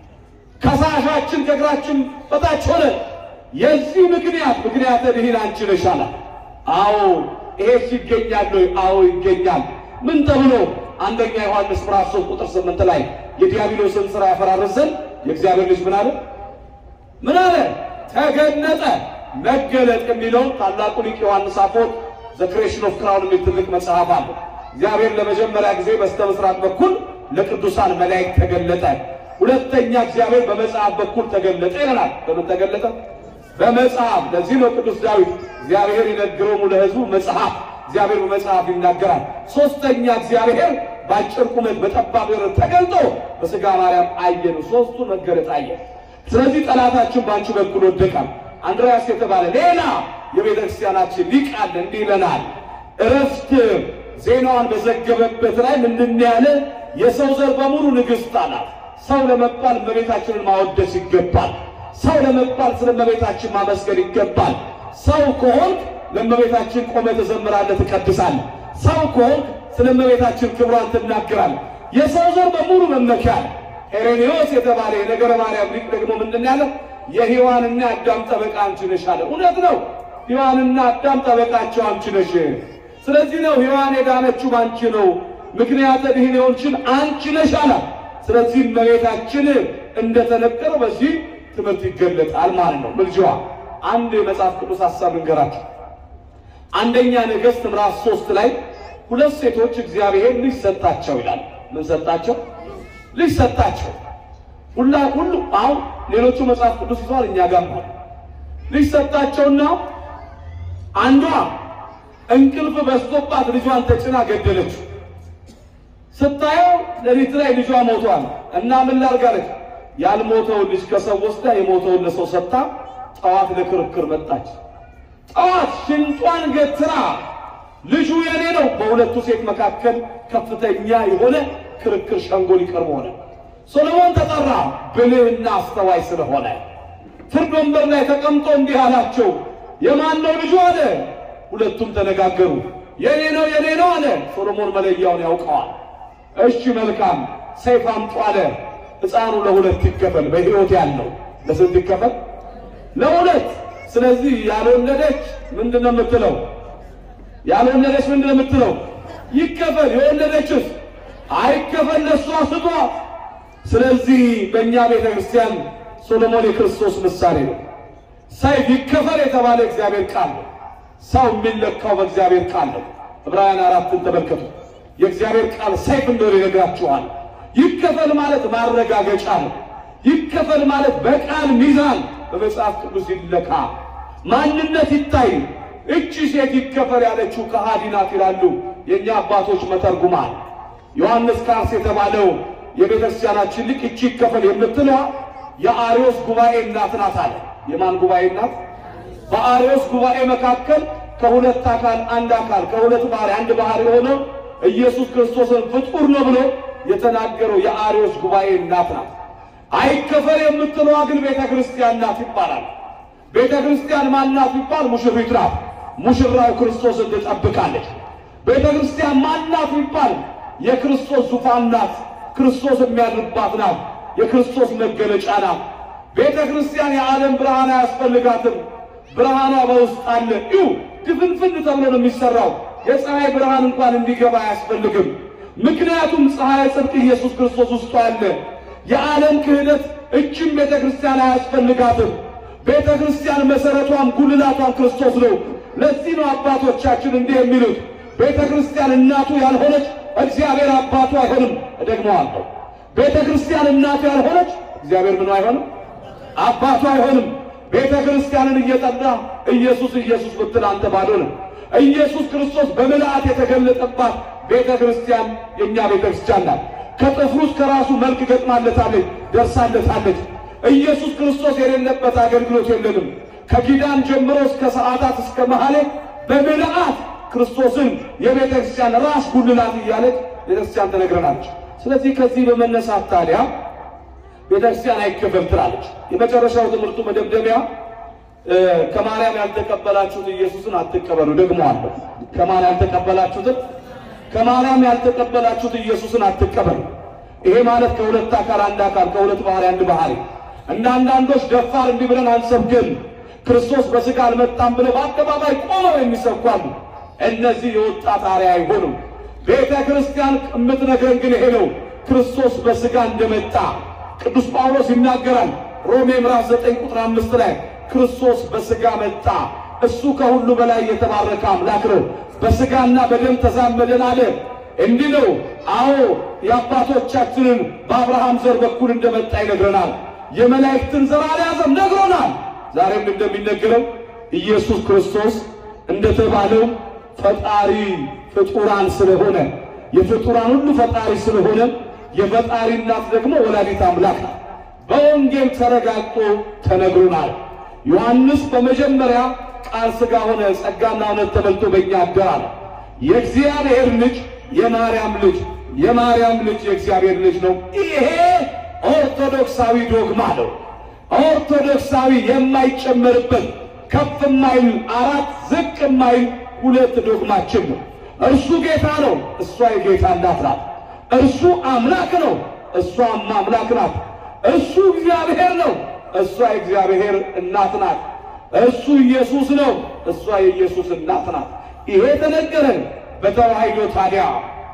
ከሳሻችን ከእግራችን በታች ሆነ። የዚህ ምክንያት ምክንያተ ድኂን አንቺ ነሽ አላት። አዎ ይሄስ ይገኛል ወይ? አዎ ይገኛል። ምን ተብሎ? አንደኛ ዮሐንስ ምዕራፍ 3 ቁጥር 8 ላይ የዲያብሎስን ሥራ ያፈራርስ ዘንድ የእግዚአብሔር ልጅ ምን አለ? ምን አለ? ተገለጠ። መገለጥ የሚለውን ታላቁ ሊቅ ዮሐንስ አፈወርቅ ዘ ክሬሽን ኦፍ ክራውን የሚል ትልቅ መጽሐፍ አለ። እግዚአብሔር ለመጀመሪያ ጊዜ በስተ ምስራቅ በኩል ለቅዱሳን መላእክት ተገለጠ። ሁለተኛ እግዚአብሔር በመጽሐፍ በኩል ተገለጠ ይለናል። በምን ተገለጠ? በመጽሐፍ። ለዚህ ነው ቅዱስ ዳዊት እግዚአብሔር ይነግሮሙ ለሕዝቡ መጽሐፍ፣ እግዚአብሔር በመጽሐፍ ይናገራል። ሶስተኛ እግዚአብሔር በአጭር ቁመት በጠባብ ርዕት ተገልጦ በሥጋ ማርያም አየኑ። ሶስቱ መገለጥ አየ። ስለዚህ ጠላታችን በአንቺ በኩል ወደቃል። አንድሪያስ የተባለ ሌላ የቤተ ክርስቲያናችን ሊቅ አለ። እንዲህ ይለናል። እረፍት ዜናዋን በዘገበበት ላይ ምንድን ያለ የሰው ዘር በሙሉ ንግሥት አላት። ሰው ለመባል እመቤታችንን ማወደስ ይገባል። ሰው ለመባል ስለ እመቤታችን ማመስገን ይገባል። ሰው ከሆንክ ለእመቤታችን ቆመ ትዘምራለህ፣ ትቀድሳለህ። ሰው ከሆንክ ስለ እመቤታችን ክብሯን ትናገራለህ። የሰው ዘር በሙሉ መመኪያ ነው። ሄሬኔዎስ የተባለ የነገረ ማርያም ሊቅ ደግሞ ምንድን ያለ የሔዋንና አዳም ጠበቃ አንቺ ነሽ አለ። እውነት ነው። ሔዋንና አዳም ጠበቃቸው አንቺ ነሽ። ስለዚህ ነው ሔዋን የዳነችው ባንቺ ነው፣ ምክንያተ ድኅን የሆንሽን አንቺ ነሽ አላት። ስለዚህ እመቤታችን እንደተነገረው በዚህ ትምህርት ይገለጣል ማለት ነው። ምልጃዋ አንድ የመጽሐፍ ቅዱስ ሀሳብ እንገራችሁ። አንደኛ ነገሥት ምዕራፍ ሶስት ላይ ሁለት ሴቶች እግዚአብሔር ልጅ ሰጣቸው ይላል። ምን ሰጣቸው? ልጅ ሰጣቸው። ሁላ ሁሉ አሁን ሌሎቹ መጽሐፍ ቅዱስ ይዘዋል፣ እኛ ጋር ነው። ልጅ ሰጣቸውና አንዷ እንቅልፍ በስቶባት ልጇን ተጭና ገደለችው። ስታየው ሌሊት ላይ ልጇ ሞቷል እና ምን ላድርጋለች? ያልሞተውን ልጅ ከሰው ወስዳ የሞተውን ለሰው ሰጥታ ጠዋት ለክርክር መጣች። ጠዋት ሽንጧን ገትራ ልጁ የኔ ነው። በሁለቱ ሴት መካከል ከፍተኛ የሆነ ክርክር ሸንጎ ሊቀርብ ሆነ። ሶሎሞን ተጠራ፣ ብልህና አስተዋይ ስለሆነ ፍርድ ወንበር ላይ ተቀምጦ እንዲህ አላቸው፣ የማን ነው ልጁ አለ። ሁለቱም ተነጋገሩ። የኔ ነው የኔ ነው አለ። ሶሎሞን መለያውን ያውቀዋል። እሺ መልካም፣ ሰይፍ አምጡ አለ። ሕፃኑ ለሁለት ይከፈል። በሕይወት ያለው ለስንት ይከፈል? ለሁለት። ስለዚህ ያልወለደች ምንድን ነው የምትለው? ያልወለደች ምንድን ነው የምትለው? ይከፈል። የወለደችስ አይከፈል፣ ለሷ ስጧ። ስለዚህ በእኛ ቤተ ክርስቲያን ሶሎሞን የክርስቶስ ምሳሌ ነው። ሰይፍ ይከፈል የተባለ እግዚአብሔር ቃል ነው። ሰው የሚለካው በእግዚአብሔር ቃል ነው። ዕብራውያን አራትን ተመልከቱ። የእግዚአብሔር ቃል ሰይፍ እንደሆነ ይነግራችኋል። ይከፈል ማለት ማረጋገጫ ነው። ይከፈል ማለት በቃል ሚዛን በመጽሐፍ ቅዱስ ይለካ፣ ማንነት ይታይ። እቺ ሴት ይከፈል ያለችው ከሃዲ ናት ይላሉ የእኛ አባቶች መተርጉማል። ዮሐንስ ካርስ የተባለው የቤተ ክርስቲያናችን ሊቅ እቺ ይከፈል የምትለዋ የአርዮስ ጉባኤ እናት ናት አለ። የማን ጉባኤ እናት? በአርዮስ ጉባኤ መካከል ከሁለት አካል አንድ አካል ከሁለት ባህሪ አንድ ባህሪ የሆነው ኢየሱስ ክርስቶስን ፍጡር ነው ብሎ የተናገረው የአርዮስ ጉባኤ እናት ናት። አይከፈል የምትለዋ ግን ቤተ ክርስቲያን ናት ይባላል። ቤተ ክርስቲያን ማናት ይባል? ሙሽሪት ናት። ሙሽራው ክርስቶስን ትጠብቃለች። ቤተ ክርስቲያን ማናት ይባል? የክርስቶስ ዙፋን ናት። ክርስቶስ የሚያድርባት ናት። የክርስቶስ መገለጫ ናት። ቤተ ክርስቲያን የዓለም ብርሃን አያስፈልጋትም። ብርሃኗ በውስጥ አለ። እዩ ድፍንፍን ተብሎ ነው የሚሰራው። የፀሐይ ብርሃን እንኳን እንዲገባ አያስፈልግም። ምክንያቱም ፀሐይ ጽድቅ ኢየሱስ ክርስቶስ ውስጡ አለ። የዓለም ክህደት እችም ቤተ ክርስቲያን አያስፈልጋትም። ቤተ ክርስቲያን መሠረቷም ጉልላቷም ክርስቶስ ነው። ለዚህ ነው አባቶቻችን እንዲህ የሚሉት ቤተ ክርስቲያን እናቱ ያልሆነች እግዚአብሔር አባቱ አይሆንም። እደግመዋለሁ። ቤተ ክርስቲያን እናቱ ያልሆነች እግዚአብሔር ምኑ አይሆንም? አባቱ አይሆንም። ቤተ ክርስቲያንን እየጠራ ኢየሱስ ኢየሱስ ብትል አንተ ባዶ ነው። ኢየሱስ ክርስቶስ በምልአት የተገለጠባት ቤተ ክርስቲያን የእኛ ቤተ ክርስቲያን ናት። ከጥፍሩ እስከ ራሱ መልክ ገጥማለታለች፣ ደርሳለታለች። ኢየሱስ ክርስቶስ የሌለበት አገልግሎት የለንም። ከኪዳን ጀምሮ እስከ ሰዓታት እስከ መሐሌ በምልአት ክርስቶስን የቤተ ክርስቲያን ራስ ጉልላት እያለች ቤተ ክርስቲያን ተነግረናለች። ስለዚህ ከዚህ በመነሳት ታዲያ ቤተ ክርስቲያን አይከፈል ትላለች። የመጨረሻው ትምህርቱ መደምደሚያ ከማርያም ያልተቀበላችሁት ኢየሱስን አትቀበሉ። ደግሞ አለ ከማን ያልተቀበላችሁትን ከማርያም ያልተቀበላችሁት ኢየሱስን አትቀበሉ። ይሄ ማለት ከሁለት አካል አንድ አካል ከሁለት ባህሪ አንድ ባህሪ። እንደ አንዳንዶች ደፋር እንዲህ ብለን አንሰብክም፣ ክርስቶስ በሥጋ አልመጣም ብለው በአደባባይ ቆመው የሚሰብኳሉ። እነዚህ የወጣት አርያ አይሆኑም። ቤተ ክርስቲያን የምትነግረን ግን ይሄ ነው፣ ክርስቶስ በሥጋ እንደመጣ ቅዱስ ጳውሎስ ይናገራል። ሮሜ ምዕራፍ 9 ቁጥር 5 ላይ ክርስቶስ በሥጋ መጣ፣ እሱ ከሁሉ በላይ የተባረከ አምላክ ነው፣ በሥጋና በደም ተዛመደን አለ። እንዲህ ነው። አዎ የአባቶቻችንን በአብርሃም ዘር በኩል እንደመጣ ይነግረናል። የመላእክትን ዘር አልያዘም ነግሮናል። ዛሬም እንደሚነገረው ኢየሱስ ክርስቶስ እንደተባለው ፈጣሪ ፍጡራን ስለሆነ የፍጡራን ሁሉ ፈጣሪ ስለሆነ የፈጣሪ እናት ደግሞ ወላዲት አምላክ ናት። በወንጌል ተረጋግጦ ተነግሮናል። ዮሐንስ በመጀመሪያ ቃል ሥጋ ሆነ፣ ጸጋና እውነት ተመልቶ በእኛ አደረ። የእግዚአብሔር ልጅ የማርያም ልጅ የማርያም ልጅ የእግዚአብሔር ልጅ ነው። ይሄ ኦርቶዶክሳዊ ዶግማ ነው። ኦርቶዶክሳዊ የማይጨመርበት ከፍ የማይል አራት ዝቅ የማይል ሁለት ዶግማችን ነው። እርሱ ጌታ ነው፣ እሷ የጌታ እናት ናት። እርሱ አምላክ ነው፣ እሷም አምላክ ናት። እሱ እግዚአብሔር ነው፣ እሷ የእግዚአብሔር እናት ናት። እሱ ኢየሱስ ነው፣ እሷ የኢየሱስ እናት ናት። ይሄ ተነገረን በተዋሂዶ ታዲያ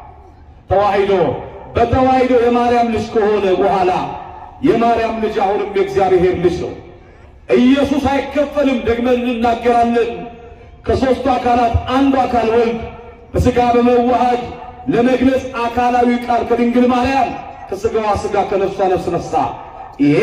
ተዋሂዶ በተዋሂዶ የማርያም ልጅ ከሆነ በኋላ የማርያም ልጅ አሁንም የእግዚአብሔር ልጅ ነው። ኢየሱስ አይከፈልም፣ ደግመን እንናገራለን። ከሦስቱ አካላት አንዱ አካል ወልድ በሥጋ በመዋሃድ ለመግለጽ አካላዊ ቃል ከድንግል ማርያም ከሥጋዋ ሥጋ ከነፍሷ ነፍስ ነሳ። ይሄ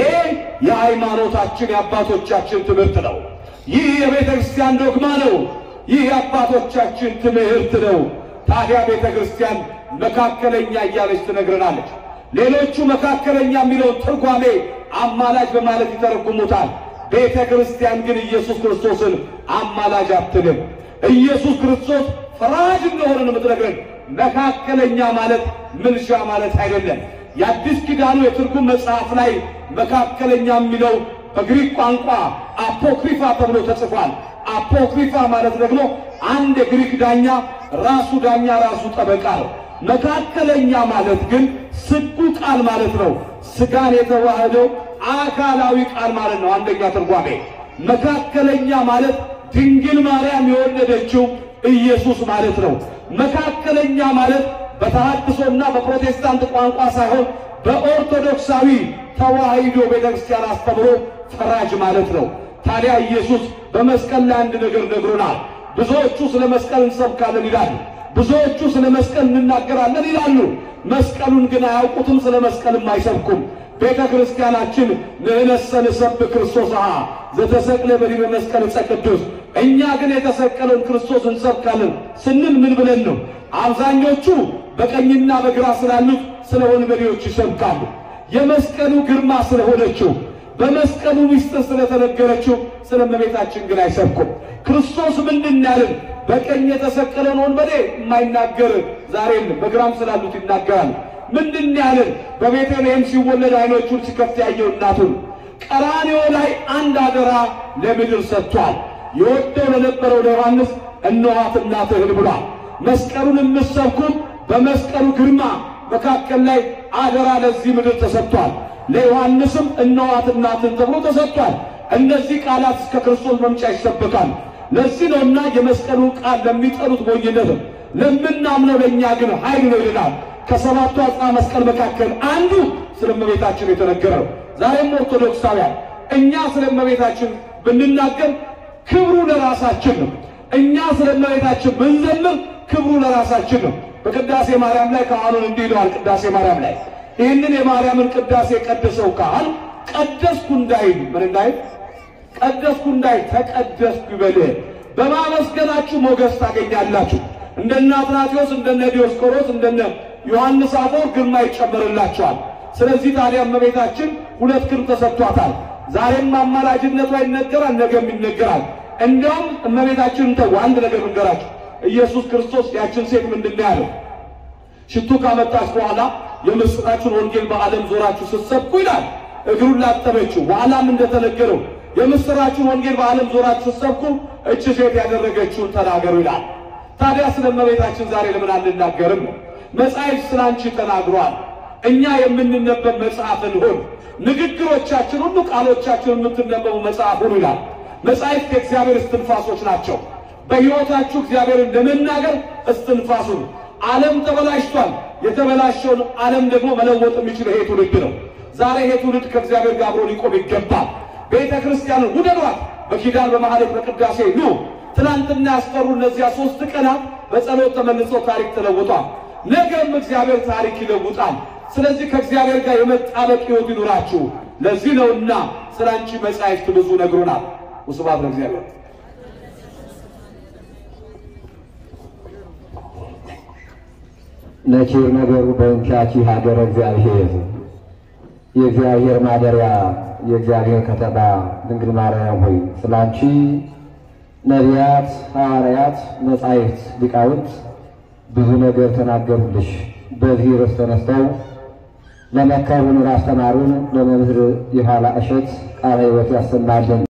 የሃይማኖታችን የአባቶቻችን ትምህርት ነው። ይህ የቤተ ክርስቲያን ዶግማ ነው። ይህ የአባቶቻችን ትምህርት ነው። ታዲያ ቤተ ክርስቲያን መካከለኛ እያለች ትነግረናለች። ሌሎቹ መካከለኛ የሚለውን ትርጓሜ አማላጅ በማለት ይተረጉሙታል። ቤተ ክርስቲያን ግን ኢየሱስ ክርስቶስን አማላጅ አትልም። ኢየሱስ ክርስቶስ ፈራጅ እንደሆነ ነው የምትነግረን። መካከለኛ ማለት ምልሻ ማለት አይደለም። የአዲስ ኪዳኑ የትርጉም መጽሐፍ ላይ መካከለኛ የሚለው በግሪክ ቋንቋ አፖክሪፋ ተብሎ ተጽፏል። አፖክሪፋ ማለት ደግሞ አንድ የግሪክ ዳኛ ራሱ ዳኛ ራሱ ጠበቃ ነው። መካከለኛ ማለት ግን ስጉ ቃል ማለት ነው። ስጋን የተዋህደው አካላዊ ቃል ማለት ነው። አንደኛ ትርጓሜ መካከለኛ ማለት ድንግል ማርያም የወለደችው ኢየሱስ ማለት ነው። መካከለኛ ማለት በተሐድሶና በፕሮቴስታንት ቋንቋ ሳይሆን በኦርቶዶክሳዊ ተዋሕዶ ቤተክርስቲያን አስተምሮ ፈራጅ ማለት ነው። ታዲያ ኢየሱስ በመስቀል ላይ አንድ ነገር ነግሮናል። ብዙዎቹ ስለ መስቀል እንሰብካለን ይላሉ። ብዙዎቹ ስለ መስቀል እንናገራለን ይላሉ። መስቀሉን ግን አያውቁትም፣ ስለ መስቀልም አይሰብኩም። ቤተ ክርስቲያናችን ንሕነሰ ንሰብክ ክርስቶስሃ ዘተሰቅለ በዲበ መስቀል ዕፀ ቅዱስ፣ እኛ ግን የተሰቀለውን ክርስቶስ እንሰብካለን ስንል ምን ብለን ነው? አብዛኞቹ በቀኝና በግራ ስላሉት ስለ ወንበዴዎች ይሰብካሉ። የመስቀሉ ግርማ ስለሆነችው በመስቀሉ ምስጢር ስለተነገረችው ስለ እመቤታችን ግን አይሰብኩም። ክርስቶስ ምንድን ያልን በቀኝ የተሰቀለውን ወንበዴ የማይናገር ዛሬም በግራም ስላሉት ይናገራል። ምንድን ያልን በቤተልሔም ሲወለድ ዓይኖቹን ሲከፍት ያየው እናቱን ቀራንዮ ላይ አንድ አደራ ለምድር ሰጥቷል። የወደው ለነበረው ለዮሐንስ እነኋት እናትህን ብሏል። መስቀሉን የምትሰብኩም በመስቀሉ ግርማ መካከል ላይ አደራ ለዚህ ምድር ተሰጥቷል። ለዮሐንስም እነኋት እናትን ተብሎ ተሰጥቷል። እነዚህ ቃላት እስከ ክርስቶስ መምጫ ይሰበካል። ለዚህ ነውና የመስቀሉን ቃል ለሚጠሉት ሞኝነት ነው፣ ለምናምነው ለእኛ ግን ኃይል ነው ይልናል። ከሰባቱ አጽና መስቀል መካከል አንዱ ስለ እመቤታችን የተነገረው። ዛሬም ኦርቶዶክሳውያን እኛ ስለ እመቤታችን ብንናገር ክብሩ ለራሳችን ነው። እኛ ስለ እመቤታችን ብንዘምር ክብሩ ለራሳችን ነው። በቅዳሴ ማርያም ላይ ካህኑን እንዲህ ይለዋል። ቅዳሴ ማርያም ላይ ይህንን የማርያምን ቅዳሴ ቀደሰው ካህን ቀደስኩ እንዳይል ምን እንዳይል ቀደስኩ እንዳይል ተቀደስኩ ይበል። በማመስገናችሁ ሞገስ ታገኛላችሁ። እንደነ አትናቴዎስ እንደነ ዲዮስቆሮስ እንደነ ዮሐንስ አፈወርቅ ግርማ ይጨመርላቸዋል። ስለዚህ ታዲያ እመቤታችን ሁለት ክብር ተሰጥቷታል። ዛሬም አማላጅነቷ ይነገራል፣ ነገም ይነገራል። እንዲያውም እመቤታችንን ተው አንድ ነገር ልንገራችሁ። ኢየሱስ ክርስቶስ ያችን ሴት ምንድን ነው ያለው? ሽቱ ካመጣች በኋላ የምስራችን ወንጌል በዓለም ዞራችሁ ስትሰብኩ ይላል። እግሩን ላጠበችው። በኋላም እንደተነገረው የምስራችን ወንጌል በዓለም ዞራችሁ ስትሰብኩ እች ሴት ያደረገችውን ተናገሩ ይላል። ታዲያ ስለ እመቤታችን ዛሬ ለምን አንናገርም? መጽሐፍ ስለ አንቺ ተናግሯል። እኛ የምንነበብ መጽሐፍ እንሆን። ንግግሮቻችን ሁሉ ቃሎቻችን የምትነበቡ መጽሐፍ ሁኑ ይላል። መጽሐፍት የእግዚአብሔር እስትንፋሶች ናቸው። በሕይወታችሁ እግዚአብሔርን ለመናገር እስትንፋሱ ዓለም ተበላሽቷል። የተበላሸውን ዓለም ደግሞ መለወጥ የሚችል ይሄ ትውልድ ነው። ዛሬ ይሄ ትውልድ ከእግዚአብሔር ጋር አብሮ ሊቆም ይገባል። ቤተ ክርስቲያንን ውደዷት። በኪዳን በማህሌት በቅዳሴ ኑ። ትናንትና ያስጠሩ እነዚያ ሶስት ቀናት በጸሎት ተመልሶ ታሪክ ተለውጧል። ነገም እግዚአብሔር ታሪክ ይለውጣል። ስለዚህ ከእግዚአብሔር ጋር የመጣበቅ ሕይወት ይኑራችሁ። ለዚህ ነውና ስለ አንቺ መጻሕፍት ብዙ ነግሮናል። ወስብሐት ለእግዚአብሔር። ነኪር ነገሩ በእንኪያኪ ሀገረ እግዚአብሔር የእግዚአብሔር ማደሪያ የእግዚአብሔር ከተማ ድንግል ማርያም ሆይ ስለ አንቺ ነቢያት፣ ሐዋርያት፣ መጻሕፍት፣ ሊቃውንት ብዙ ነገር ተናገሩልሽ። በዚህ ርዕስ ተነስተው ለመከሩን ላስተማሩን ለመምህር የኋላ እሸት ቃለ ሕይወት ያሰማልን።